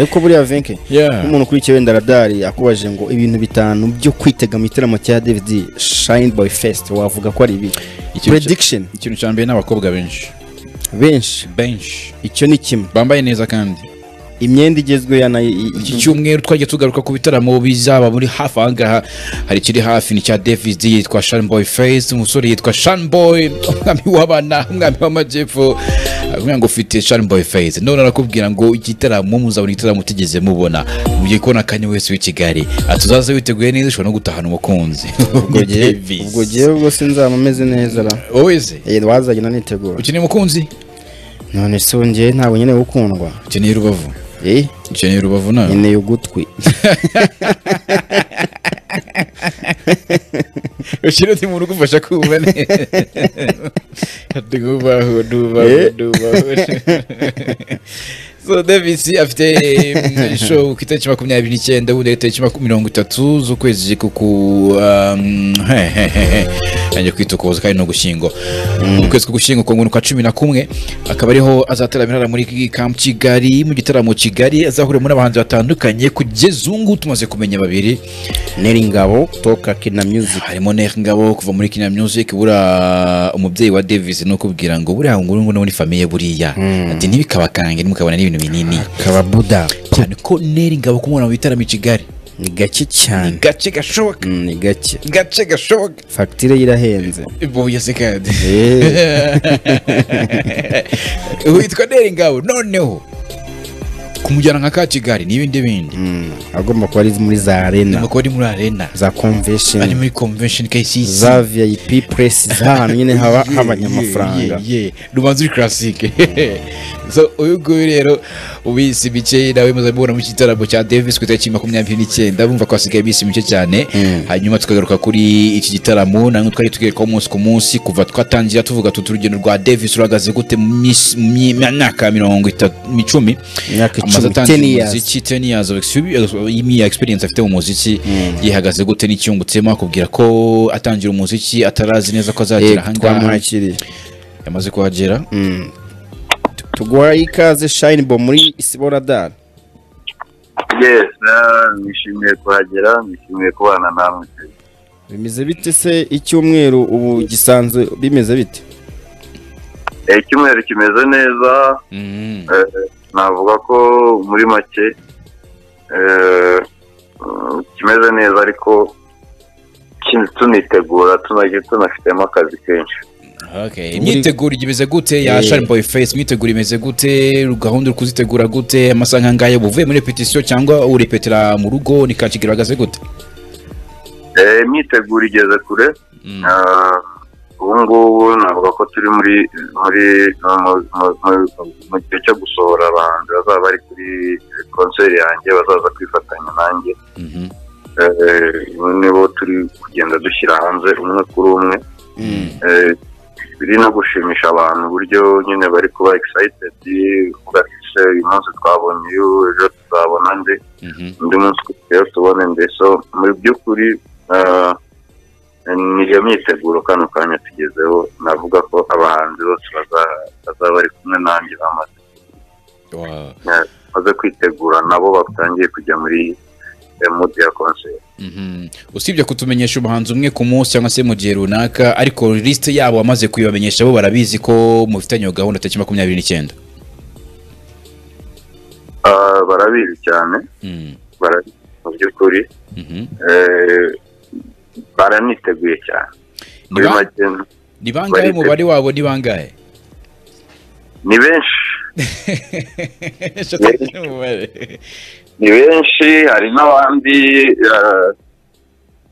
ariko buriya venke Yeah. umuntu ukurikiye wenda radari akubajije ngo ibintu bitanu byo kwitega mu gitaramo cya david shine by fest wavuga ko ari ibi Ikintu cya- prediction ikintu cya mbere ni abakobwa benshi benshi benshi icyo ni kimwe bambaye neza kandi imyenda igezweho ya nayo i- i- iki cyumweru twajya tugaruka ku bitaramo bizaba muri hafi aha ngaha hari ikiri hafi ni icya david yitwa shanboy face umusore yitwa shanboy umwami w'abana umwami w'amajyepfo avuga ngo ufite shanboy face none arakubwira ngo igitaramo muzabona igitaramo utigeze mubona mugiye kubona akanya wese w'i kigali atuzaze witeguye neza ushobora no gutahana umukunzi ubwo gihe ubwo gihe ubwo sinzaba ameze neza ra wowe se Eh, wazanye nanitegura ukeneye umukunzi none se wongeye ntabwo nkeneye gukundwa ukeneye rubavu eh ukeneye rubavu nawe nkeneye ugutwi ushyira undi muntu ugufasha kumva neza ntubaho ntubaho Eh. ntubaho so davis afite mm, show ku itariki makumyabiri n'icyenda ubundi ari itariki maku- mirongo itatu z'ukwezi kuku um, he, he, he, he. yanjye kwitukuza kandi ni ugushyingo ukwezi kugushyingo ku nguni kwa cumi na kumwe akaba ariho azataramira muri kampu kigali mu gitaramo kigali azahurira muri abahanzi batandukanye kugeza ubu ngubu tumaze kumenya babiri neri ngabo toka kina music harimo Neri Ngabo kuva muri Kina Music buriya umubyeyi wa Davis ni ukubwira ngo buriya ngo urungu no muri famiye buriya ati ntibikabakange ntimukabona n'ibintu binini kababuda cyane ko Neri Ngabo kumubona mu bitaramo i Kigali ni gake cyane gace gashoboka Mm, ni gake gace gashoboka fagitire ye irahenze buya se kandi Eh, witwa Neri Ngabo noneho kumujyana nka ka Kigali n'ibindi bindi mm, agomba kuba ari muri za arena nuko ari muri arena za ari convention muri convention KCC za vip press z'ahantu nyine haba habanye amafaranga rubanza uri karasike so uyu nguyu rero ubisi mike nawe muze mubona mu gitaramo cya davis ku itariki makumyabiri n'icyenda bumva ko hasigaye iminsi mike cyane Mm. hanyuma tukagaruka kuri iki gitaramo nange twari tugerekaho umunsi ku munsi kuva twatangira tuvuga tuti urugendo rwa davis ruhagaze gute mu minsi- mu myaka mirongo itatu icumi imyaka icumi amaze atangira ten years umuziki 10 years of expe- y'imiya experience afite mu muziki yihagaze gute n'icyungutsemo akubwira ko atangira umuziki atarazi neza ko Eh, azagera ahangaha twamuhakiriye yamaze kuhagera Mm. Tu- tuguha ikaze shine bo muri isiboradari yes na- nishimiye kuhagera nishimiye kubana namwe bimeze bite se icyumweru ubu gisanzwe bimeze bite Eh, icyumweru kimeze neza eh, navuga ko muri make eh, mm, kimeze neza ariko kin- tunitegura tunagi- tunafitemo akazi kenshi Okay. imyiteguro imeze gute ya Eh. Sharp boy face imyiteguro imeze gute gahunda uri kuzitegura gute amasaha nk'angaya uba uvuye muri repetisiyo cyangwa urepetera mu rugo ni kakigero ahagaze gute Eh, imyiteguro igeze kure Mm. Ah, ubu ngubu navuga ko turi muri muri mu- mu- mu- mu gihe cyo gusohora abahanzi bazaba bari kuri konseri yanjye bazaza kwifatanya nanjye Mhm. Eh, nibo turi kugenda dushyira hanze umwe kuri umwe Eh, biri no gushimisha abantu uburyo nyine bari kuba excited uvuga ati "Se, uyu munsi twabonye uyu ejo tuzabona nde Mhm. undi munsi rero tubone nde so mu by'ukuri ah, ni iyo myiteguro kano kanya tugezeho navuga ko abahanzi bose baza- bazaba bari kumwe nanjye bamaze Wow. bamaze kwitegura nabo batangiye kujya muri eh, mood ya concert Mhm. usibye kutumenyesha umuhanzi umwe ku munsi cyangwa se mu gihe runaka ariko lisite yabo wamaze kuyibamenyesha bo barabizi ko mufitanye iyo gahunda tariki makumyabiri n'icyenda Ah, barabizi cyane Mm. bara- mu by'ukuri Mhm. eh, baraniteguye cyane Ni muri ba- make ni bangahe Bari- umubare wabo ni bangahe ni benshi Eshatu n'umubare. ni benshi hari n'abandi eh,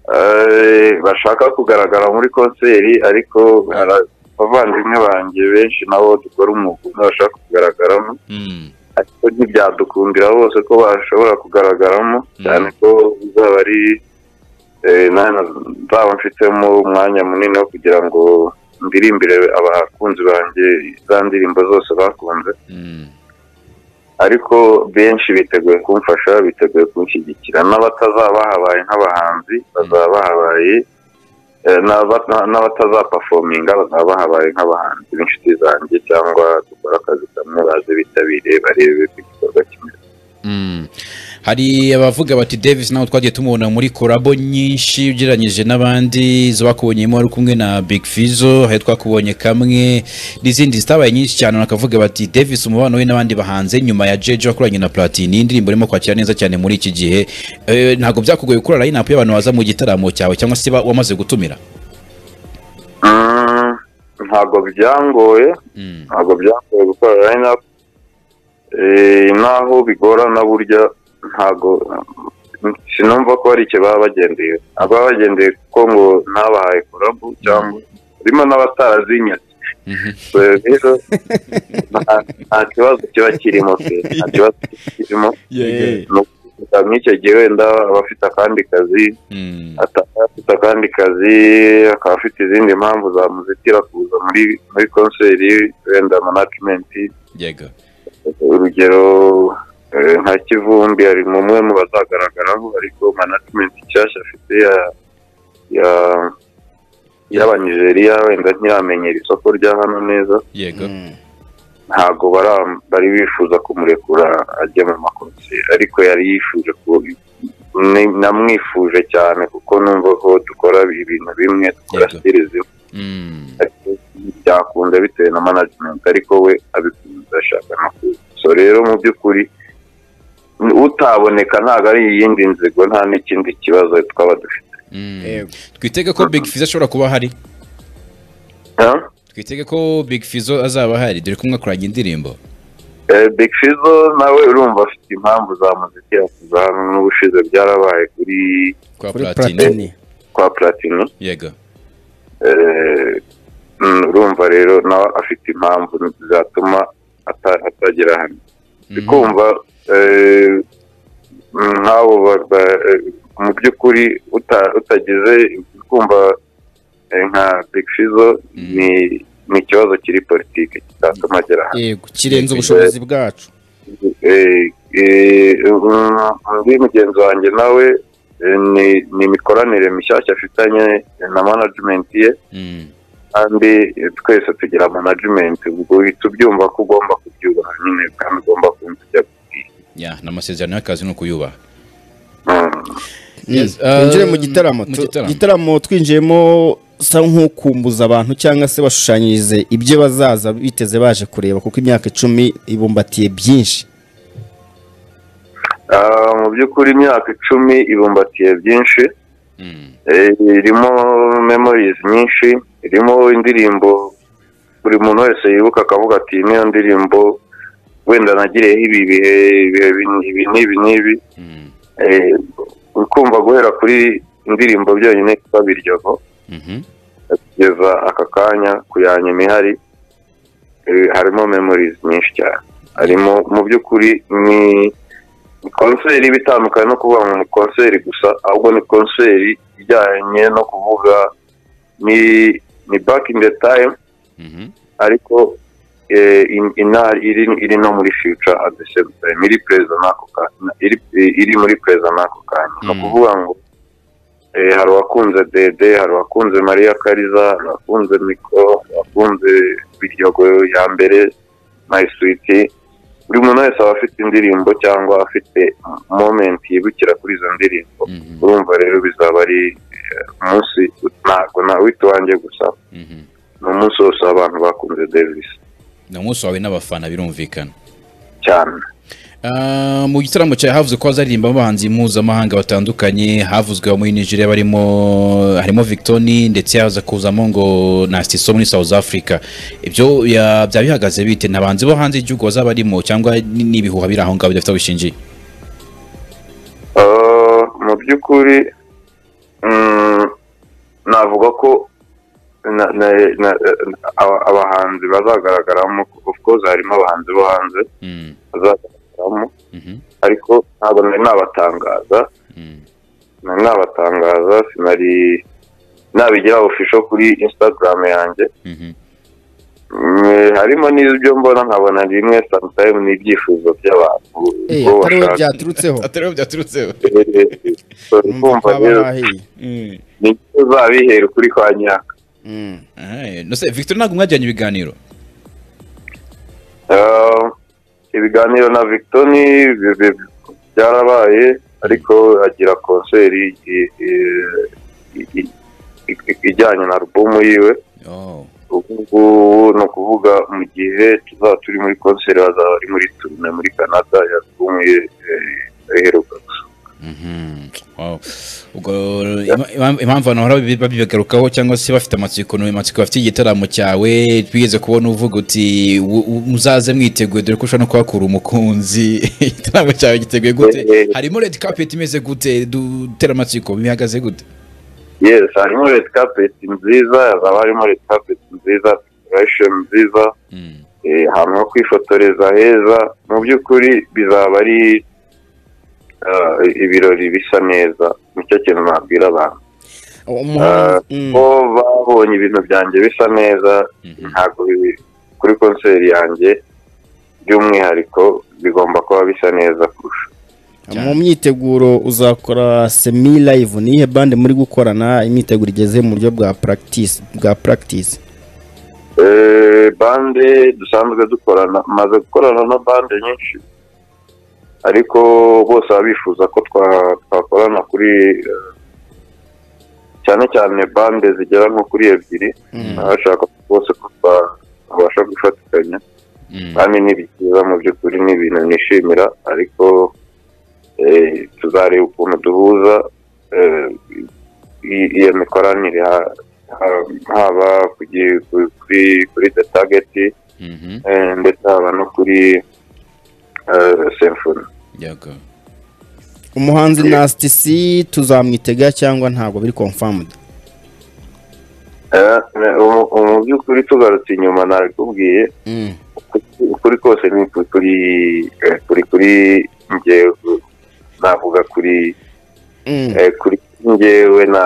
eh, bashaka kugaragara muri konseri ariko hari abavandimwe banjye benshi nabo dukora umwuga umwe bashaka kugaragaramo Mm. ariko ntibyadukundira bose ko bashobora kugaragaramo Mm. cyane ko bizaba ari eh, na- nzaba mfitemo umwanya munini wo kugira ngo ndirimbire abakunzi banjye za ndirimbo zose bakunze Mm. ariko benshi biteguye kumfasha biteguye kunshyigikira n'abatazaba bahabaye nk'abahanzi bazaba bahabaye eh, n'aba- na- n'abatazapafominga bazaba bahabaye nk'abahanzi b'inshuti zanjye cyangwa dukora akazi kamwe baze bitabire barebe ko igikorwa kimeze Mm. hari abavuga bati davis nawe twagiye tumubona muri korabo nyinshi ugereranyije n'abandi izo bakubonyemo wari kumwe na big fizo hari twakubonye kamwe n'izindi zitabaye nyinshi cyane bakavuga bati davis umubano we n'abandi bahanze nyuma ya jeje wakoranye na platini indirimbo irimo kwakira neza cyane muri iki gihe Eh, ntabwo byakugoye gukora line-up y'abantu baza mu gitaramo cyawe cyangwa se ba- wamaze gutumira Mm, ntabwo byangoye Mm. ntabwo byangoye gukora line up Eh, naho bigorana burya ntabwo sinumva ko hari icyo baba bagendeye baba bagendeye kuko ngo ntabahaye korabu cyangwa harimo n'abatarazinyatse Mhm. So, rero nta- nta kibazo kiba kirimo pe nta kibazo kiba kirimo ni ukuvuga nk'icyo gihe wenda aba afite akandi kazi Mm. ataba afite akandi kazi akaba afite izindi mpamvu zamuzitira kuza muri muri konseri wenda manajimenti yego urugero eh, nka kivumbi ari mu umwe mu bazagaragaraho ariko manajimenti nshyashya afite ya ya y'abanijeriya wenda ntiyamenyera isoko rya hano neza yego Mm. ntabwo bara- bari bifuza kumurekura ajya mu makonseri ariko yari yifuje ku- ni- namwifuje cyane kuko numva ko dukora ibintu bimwe dukora Yego. sitiri zimwe Mm. ariko byakunze bitewe na management ariko we abikunze ashaka no kuza so rero mu by'ukuri n- utaboneka ntabwo ari iyindi nzigo nta n'ikindi kibazo twaba dufite Mm. Yego. twitege ko big fizo ashobora kuba ahari Ha? twitege ko big fizo azaba ahari dore ko mwakoranye indirimbo Eh, Big Fizzo nawe urumva afite impamvu zamuzitira kuza hano n'ubushize byarabaye kuri kwa kuri platini platini kwa Platini yego Eh, mm, urumva rero nawe afite impamvu zatuma ata- atagera hano ndi kumva eh, mm, nk'abo ba- ba- eh, mu by'ukuri uta- utagize ndi kumva eh, nka Big Fizzo ni ni ikibazo kiri politike kitatuma agera hano yego kirenze ubushobozi bwacu Eh, eh, mm, undi mugenzi wanjye nawe eh, ni ni imikoranire mishyashya afitanye na management ye Mm. kandi eh, twese tugira management ubwo uhita ubyumva ko ugomba kubyubaha nyine kandi ugomba kumva ibyo akubwiye ya ni amasezerano y'akazi ni ukuyubaha Mm. Yes, Mm. twinjire mu um, gitaramo mu Tu- gitaramo. igitaramo twinjiyemo sa nk'ukumbuza abantu cyangwa se bashushanyirize ibyo bazaza biteze baje kureba kuko imyaka icumi ibumbatiye byinshi Ah, mu by'ukuri imyaka icumi ibumbatiye byinshi Mm. Eh, irimo memories nyinshi irimo indirimbo buri muntu wese yibuka akavuga ati niyo ndirimbo wenda nagiriyeho ibi bihe ibihe bin- ibi n'ibi n'ibi Mm. Eh, uri kumva guhera kuri indirimbo byonyine kuba biryogo Mhm. kugeza aka kanya ku ya nyuma ihari eh, harimo memories nyinshi cyane harimo mu by'ukuri ni ni konseri iba itandukanye no kuvuga ngo ni konseri gusa ahubwo ni konseri ijyanye no kuvuga ni ni back in the time Mhm. ariko eh, in- ina- iri iri no muri future at the same time iri present n'ako kanya iri, iri muri present n'ako kanya ni Mm. ukuvuga ngo eh, hari uwakunze dede hari uwakunze mariya kariza hari uwakunze miko wakunze biryogo ya mbere my sweet buri muntu wese aba afite indirimbo cyangwa afite moment yibukira kuri izo ndirimbo Mhm. urumva rero bizaba ari eh, umunsi ntabwo ntawita uwanjye gusa Mhm. ni umunsi wose abantu bakunze davis ni umunsi wawe n'abafana birumvikana cyane Ah, mu gitaramo cyawe havuzwe ko hazaririmba abahanzi mpuzamahanga batandukanye havuzwe abo muri nigeria barimo harimo victoni ndetse haza kuzamo ngo nastiso muri south africa ibyo ya- byaba bihagaze bite nta bahanzi bo hanze y'igihugu bazaba barimo cyangwa ni- n'ibihuha biri aho ngaho bidafite aho bishingiye Ah, mu by'ukuri mm, navuga ko na- na- na- aba- abahanzi bazagaragaramo of course harimo abahanzi bo hanze Mm, bazagaragaramo mhm, ariko ntabwo nari nabatangaza mm, nari nabatangaza sinari nabigira ofisho kuri instagram yanjye mhm, Mm, harimo n'ibyo mbona nkabona rimwe sometime n'ibyifuzo by'abantu Eh, bo atari we bashaka. byaturutseho So, numva ko kumva haba rero hahiye Mm. ni byo uzabihera ukuri kwa nyaka Mm. Aye, no se victor ntabwo mwajyanye ibiganiro Ah, ibiganiro na victoni byarabaye ariko agira konseri i- i- i- i- ijyanye na alubumu yiwe Oh. ubu ngubu ni ukuvuga mu gihe tuzaba turi muri konseri bazaba bari muri turune muri canada ya alubumu ye eh, iheruka Mhm. Wow. Ubwo ima- ima- impamvu abantu bahora babi- babigarukaho cyangwa se bafite amatsiko ni amatsiko bafite igitaramo cyawe twigeze kubona uvuga uti "Wu- wu- muzaze mwiteguye dore ko ushobora no kuhakura umukunzi igitaramo cyawe giteguye gute harimo red carpet imeze gute dutera amatsiko bihagaze gute yes harimo red carpet nziza hazaba harimo red carpet nziza decoration nziza Mm. eh, ahantu ho kwifotoreza heza mu by'ukuri bizaba ari ah, ibirori bisa neza nicyo kintu nabwira abantu umuhanzi mm. ko babonye ibintu byanjye bisa neza Mhm. ntabwo bibi kuri konseri yanjye by'umwihariko bigomba kuba bisa neza kurusha mu myiteguro uzakora semi live ni iyihe bande muri gukorana imyiteguro igeze mu buryo bwa practice bwa practice Eh, bande dusanzwe dukorana maze gukorana na bande nyinshi ariko bose baba bifuza ko twa- twakorana kuri eh, cyane cyane bande zigera nko kuri ebyiri baba bashaka bose ko twabasha gufatikanya Mm. kandi ni byiza mu by'ukuri ni ibintu nishimira ariko eh, tuzareba ukuntu duhuza eh, i- iyo mikoranire ha- ha- haba ku gi- ku- kuri kuri the target Mhm. eh, ndetse haba no kuri eh, symphony Yego. umuhanzi Nasty C tuzamwitega cyangwa ntabwo biri confirmed Eh, eh, mu- mu by'ukuri tugarutse inyuma nabikubwiye mm. ukuri kose ni ku- kuri eh, kuri kuri njyewe navuga kuri Mm. eh, kuri njyewe na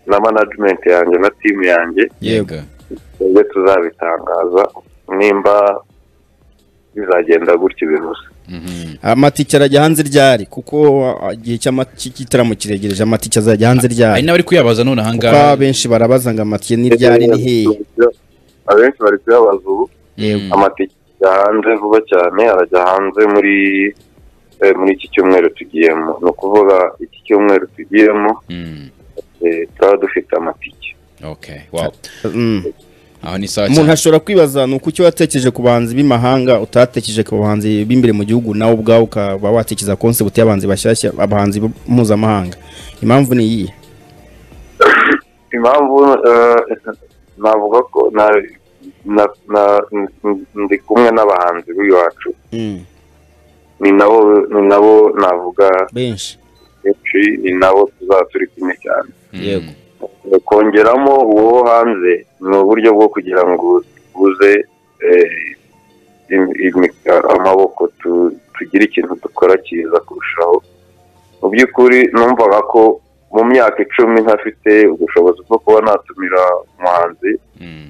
na management yanjye na timu yanjye Yego. twebwe tuzabitangaza nimba bizagenda gutya bimeze Mhm. amatike arajya hanze ryari kuko ah, igihe cy'ama- cy'igitaramo kiregereje amatike azajya hanze Hari ryari n'abari kuyabaza none aha kuko ngaha. benshi barabaza ngo amatike ni ryari ni hehe abenshi bari kuyabaza ubu Mm. amatike ajya hanze vuba cyane arajya hanze muri eh, muri iki cyumweru tugiyemo ni ukuvuga iki cyumweru tugiyemo Mm. eh, turaba dufite amatike Okay. Wow. Mm. Aho ni sawa umuntu cyane. ashobora kwibaza ni uko icyo watekereje ku bahanzi b'imahanga utatekereje ku bahanzi b'imbere mu gihugu nawe ubwawe ukaba watekereza konsepti y'abahanzi bashyashya abahanzi bo- mpuzamahanga impamvu ni iyihe impamvu eh, navuga ko na- na- na- ndi kumwe n'abahanzi b'iwacu ni nabo ni nabo navuga benshi benshi ni nabo tuzaba turi kumwe cyane Mm. Yego. Eh, kongeramo uwo wo hanze ni uburyo bwo kugira ngo tubuze amaboko tu- tugire ikintu dukora cyiza kurushaho mu by'ukuri numvaga ko mu myaka icumi ntafite ubushobozi bwo kuba natumira umuhanzi Mm.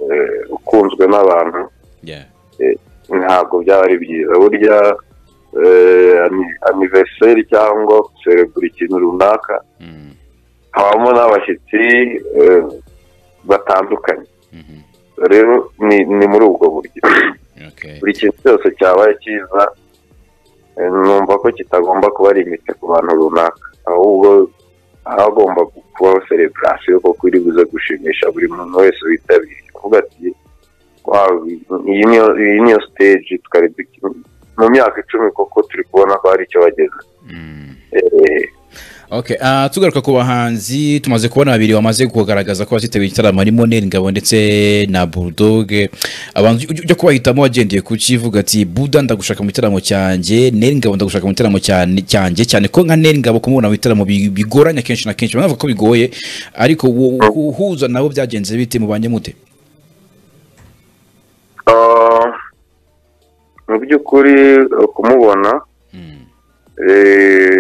eh, ukunzwe n'abantu Yeah. ntabwo byaba ari byiza burya eh, ani- anniversary cyangwa guserebura ikintu runaka Mm. habamo n'abashyitsi eh, batandukanye Mhm. rero ni ni muri ubwo buryo Okay. buri kintu cyose cyabaye cyiza eh, numva ko kitagomba kuba limite ku bantu runaka ahubwo hagomba kubaho celebration kuko iri buze gushimisha buri muntu wese witabiriye kuvuga ati "Wow, iyi niyo iyi niyo stage twari dukina." mu myaka icumi koko turi kubona ko hari icyo bageze Mm. Eh, Okay, ah, tugaruka ku bahanzi tumaze kubona babiri bamaze kugaragaza ko bazitabira igitaramo harimo Neri Ngabo ndetse na Bulldog abantu ujya ujya kubahitamo wagendeye ku kivuga ati Buda ndagushaka mu gitaramo cyanjye Neri Ngabo ndagushaka mu gitaramo cyane- cyanjye cyane ko nka Neri Ngabo kumubona mu bitaramo bi- bigoranye kenshi na kenshi banavuga ko bigoye ariko wo- wo- guhuza nabo byagenze bite mubanye mute ah, mu by'ukuri eh, kumubona Mm, eh,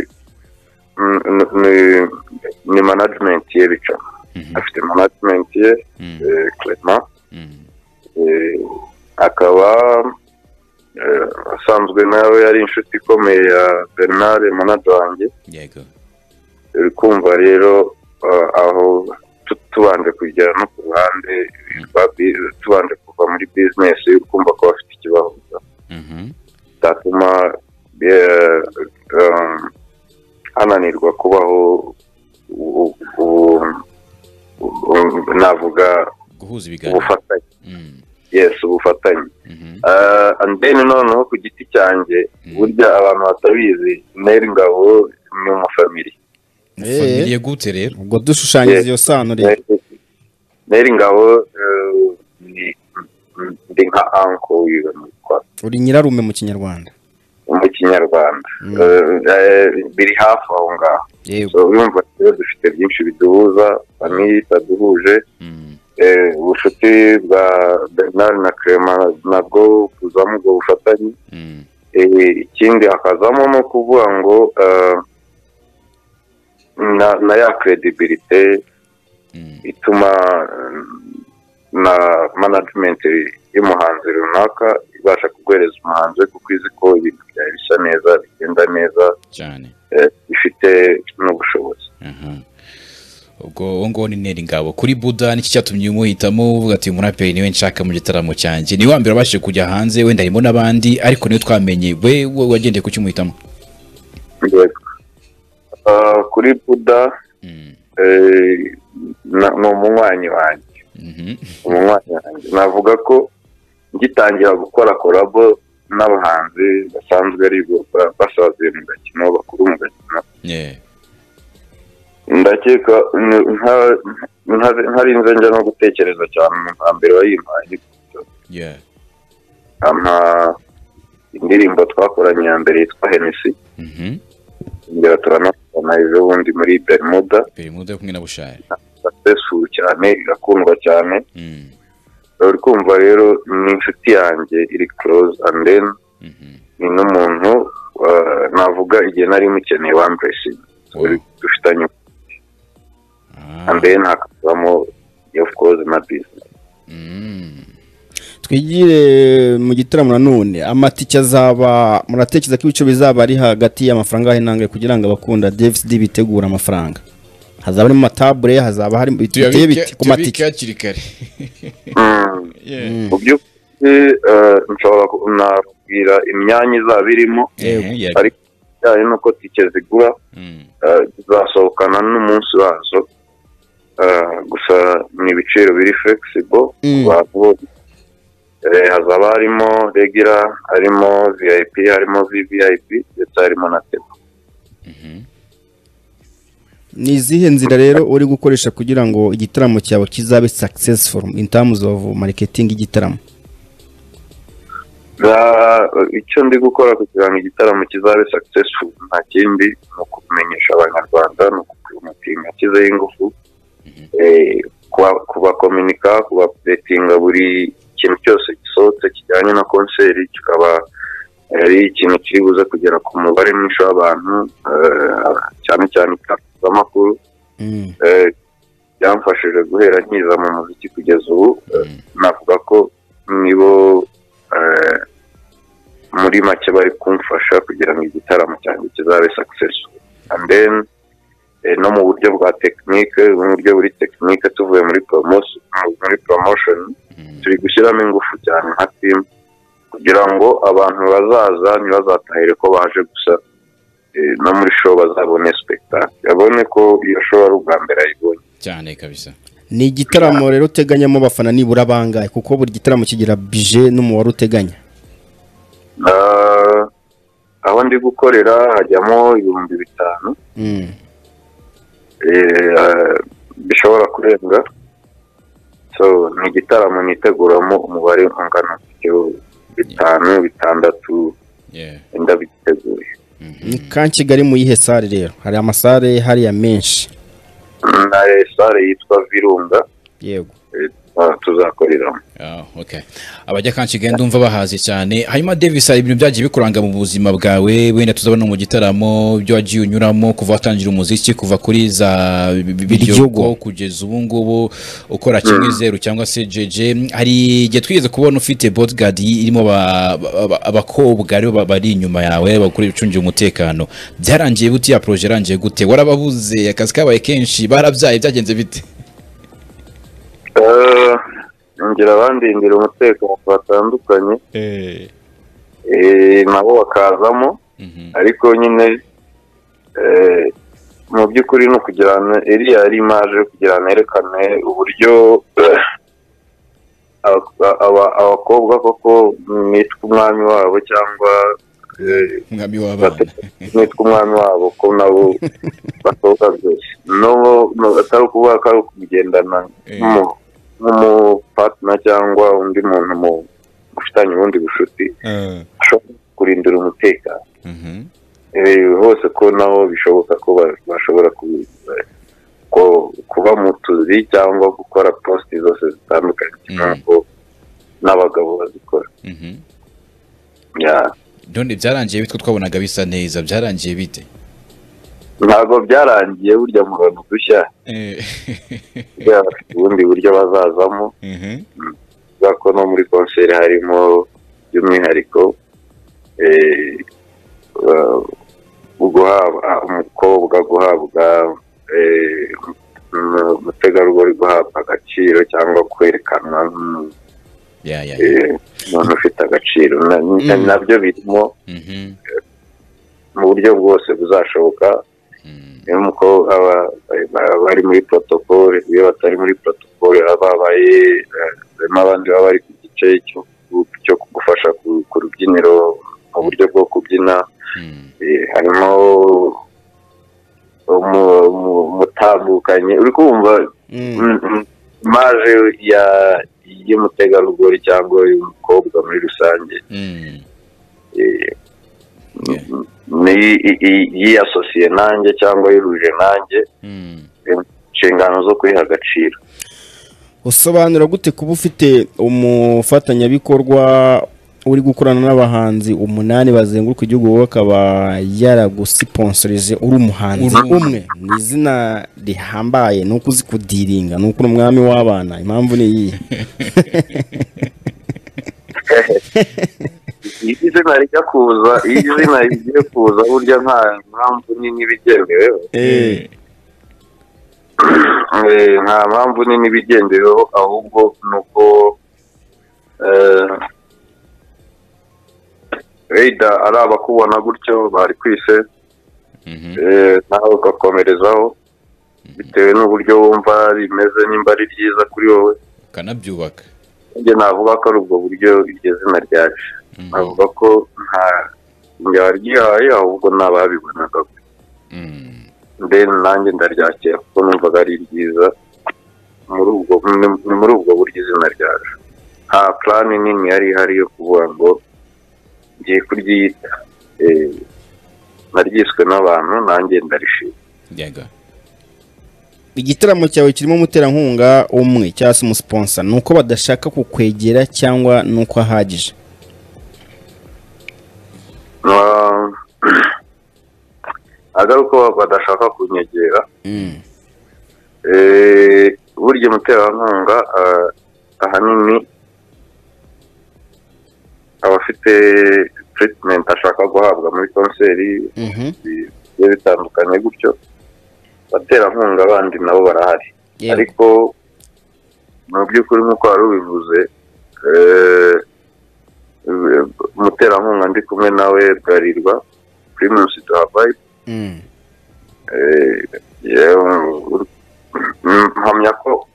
n- n- ni- ni management ye bica mhm, afite management ye mm, eh, Clement mm, eh, akaba eh, asanzwe nawe yari inshuti ikomeye ya Bernard manager wanjye yego uri kumva rero eh, aho tu- tubanje kujya no ku ruhande rwa bi- tubanje kuva muri business uri kumva ko bafite ikibazo Mhm, bitatuma eh, um, ananirwa kubaho u- u- u- navuga guhuza ibiganiro ubufatanye Mm, yes ubufatanye mhm, Uh, and then noneho ku giti cyanjye Mm. burya abantu batabizi neri ngabo ni umufamili Eh. familiye gute rero ubwo dushushanyiriza iyo sano rero neri ngabo uh, ni- ndi nka anko wiwe mwitwa uri nyirarume mu kinyarwanda mu kinyarwanda Mm. Uh, eh, biri hafi aho ngaho yego so urumva rero dufite byinshi biduhuza famili itaduhuje Mm, Eh, ubucuti bwa bernard na crema nabwo buzamo ubwo bufatanye mm, Eh, ikindi hakazamo no kuvuga ngo eh, na, na ya credibility mm, ituma eh, na management y'umuhanzi runaka ibasha kuguhereza umuhanzi we kuko izi ko ibintu byawe bisa neza bigenda neza cyane eh, bifite n'ubushobozi aha. ubwo uwo nguwo ni neri ngabo kuri buda n'iki cyatumye umuhitamo uvuga ati umuraperi niwe nshaka mu gitaramo cyanjye ni wa mbere wabashije kujya hanze wenda harimo n'abandi ariko niwe twamenye we we wagendeye ku cy'umuhitamo Yego. Eh, kuri buda Mm, eh, na- ni umunywanyi wanjye mhm, umunywanyi wanjye navuga ko ngitangira gukora korabo n'abahanzi basanzwe ari bo ba- basazuye mu gakino bakuru mu gakino yeah, ndakeka n- nta- nta- ntarinze njya no gutekereza cyane umuntu hambere wayimpaye yeah, ampa indirimbo twakoranye ya mbere yitwa henesi mhm. ingera turanakora ejo bundi muri berimuda perimuda yo kumwe na bushari successful cyane irakundwa cyane Mm, uri kumva rero ni inshuti yanjye iri close and then mhm. ni n'umuntu uh, navuga igihe nari mukeneye wamburesingi Wow. dufitanye Ah, and then hakazamo of course na business mm. twigire mu gitaramo nanone amatike azaba muratekereza ko ibice bizaba ari hagati y'amafaranga ahe nangahe kugira ngo abakunda dvd bitegure amafaranga hazaba harimo amatabure hazaba hari biteye biti tuyabike ku matike tuyabike hakiri kare Mm. Yeah. Mm. mu by'ukuri eh, nshobora ku- nabwira imyanya izaba irimo Ehe, yeah. ariko bijyanye n'uko tike zigura Mm, eh, zizasohokana n'umunsi wazo Eh, gusa ni ibiciro biri flexible Mm. abantu bose Eh, hazaba harimo regila harimo vip harimo vvip ndetse harimo na tebu mhm. ni izihe nzira rero uri gukoresha kugira ngo igitaramo cyawe kizabe successful in terms of marketing y'igitaramo Za- icyo ndi gukora kugira ngo igitaramo kizabe successful nta kindi ni ukumenyesha abanyarwanda ni ukubimutinga kizeho ingufu Eh, kuba- kubakominika kubapuretinga buri kintu cyose gisohotse kijyanye na konseri kikaba ari ikintu kiri buze kugera ku mubare mwinshi w'abantu eh, cyane cyane itangazamakuru Mm. Eh, byamfashije guhera nkiza mu muziki kugeza ubu Eh, navuga ko nibo eh, muri make bari kumfasha kugira ngo igitaramo cyanjye kizabe successful and then eh, no mu buryo bwa tekinike mu buryo buri tekinike tuvuye muri promotion muri promotion Mm. turi gushyiramo ingufu cyane nka team kugira ngo abantu bazaza ntibazatahire ko baje gusa eh, no muri show bazabone spectacle babone ko iyo show ari ubwa mbere ayibonye cyane kabisa ni igitaramo rero uteganyamo abafana nibura bangahe kuko buri gitaramo kigira bije n'umubare uteganya Ah, aho ndi gukorera hajyamo ibihumbi bitanu Mm. eh, ah, bishobora kurenga so ni igitaramo niteguramo umubare ungana gutyo bitanu bitandatu Yeah. wenda biteguye ni ka kigali mu yihe sare rero hari amasare hariya menshi na sare yitwa virunga yego eh, ah, tuzakoreramo Ah, okay. abajya kanshigenda ndumva bahaze cyane hanyuma davis hari ibintu byagiye bikuranga mu buzima bwawe wenda tuzabona mu gitaramo ibyo wagiye unyuramo kuva watangira umuziki kuva kuri za biryogo Biryogo. kugeza ubu ngubu ukora kimwe zeru cyangwa se jeje hari igihe twigeze kubona ufite bodyguard irimo ba- ba- ba- abakobwa aribo ba- bari inyuma yawe bakora ibicungira umutekano byarangiye bute ya proje yarangiye gute warababuze akazi kabaye kenshi barabyaye byagenze bite Ah, ngira abandindira umutekano batandukanye eh, nabo bakazamo ariko nyine eh, mu by'ukuri ni ukugira ngo iriya ari imaje kugira ngo nerekane uburyo aba- aba- abakobwa koko nitwa umwami wabo cyangwa eh, umwami w'abana nitwa umwami wabo ko nabo basohoka byose n'ubu n'ubu atari ukuvuga ko ari ukugendana Eh. n'umu- n'umupatina cyangwa undi muntu mu- ufitanye ubundi bushuti Ah, ashobora kurindira umutekano mhm. Eh, hose ko nabo bishoboka ko ba- bashobora ku- ko- kuba mu tuzi cyangwa gukora posite zose zitandukanye Mm. ntabwo n'abagabo bazikora Mhm. Yeah. none byarangiye bitwo twabonaga bisa neza byarangiye bite ntabwo byarangiye burya murana udushya Eh, kubera ubundi buryo bazazamo mhm. kubera ko no muri konseri harimo by'umwihariko eh, ba- guhabwa umukobwa guhabwa eh, um- umutegarugori guhabwa agaciro cyangwa kwerekanwa nk'umuntu ya ya ya. eh, umuntu ufite agaciro Na- na- Mm. nabyo birimo Mhm. mu buryo bwose buzashoboka Mm. niyo umukobwa aba- ba- bari muri protokole iyo batari muri protokole baba babaye eh, harimo abandi baba bari ku gice cyo ku- cyo gufasha ku ku rubyiniro mu buryo bwo kubyina Mm. eh, harimo umu- umu- umutambukanye uri kumva Mm. mm, mm, maje ya y'umutegarugori cyangwa y'umukobwa muri rusange Mm. eh, Yeah. ni i- i- yiyasosiye nanjye cyangwa yihuje nanjye Mm. inshingano zo kuyiha agaciro usobanura gute kuba ufite umufatanyabikorwa uri gukorana n'abahanzi umunani bazenguruka igihugu wowe akaba yaragusiponsorije uri umuhanzi Uri umwe. umwe ni izina rihambaye ni uko uzi kudiringa ni uko uri umwami w'abana impamvu ni iyihe iyo izina rijya kuza iyo izina rigiye kuza burya nta mpamvu nini bigendeweho Eh, Eh, nta mpamvu nini bigendeweho ahubwo ni uko eh, wenda ari abakubona gutyo bari kwise Mhm. eh, nawe ugakomerezaho bitewe n'uburyo wumva rimeze nimba ari ryiza kuri wowe ukanabyubaka njye navuga ko ari ubwo buryo iryo zina ryaje Mhm. navuga ko nta njya waryihaye ahubwo n'ababibonaga Mm. ndeni nanjye ndaryakira kuko numvaga ari ryiza muri ubwo ni- ni muri ubwo buryo izina ryaje nta purani nini yari ihari yo kuvuga ngo ngiye kuryita Eh, naryiswe n'abantu nanjye ndarishima Yaga. igitaramo cyawe kirimo umuterankunga umwe cyangwa se umusiponsa ni uko badashaka kukwegera cyangwa ni uko ahagije Ah, agaruko badashaka kunyegera Mm. Eh, burya umuterankunga ah, ahanini aba afite treatment ashaka guhabwa muri konseri Mhm. bigiye bitandukanye gutyo abaterankunga bandi nabo barahari Yego. ariko mu by'ukuri nk'uko wari ubivuze eh, eh, umuterankunga ndi kumwe nawe bwarirwa primus duhabayi Mm. Eh, yewe, mm, mpamya ko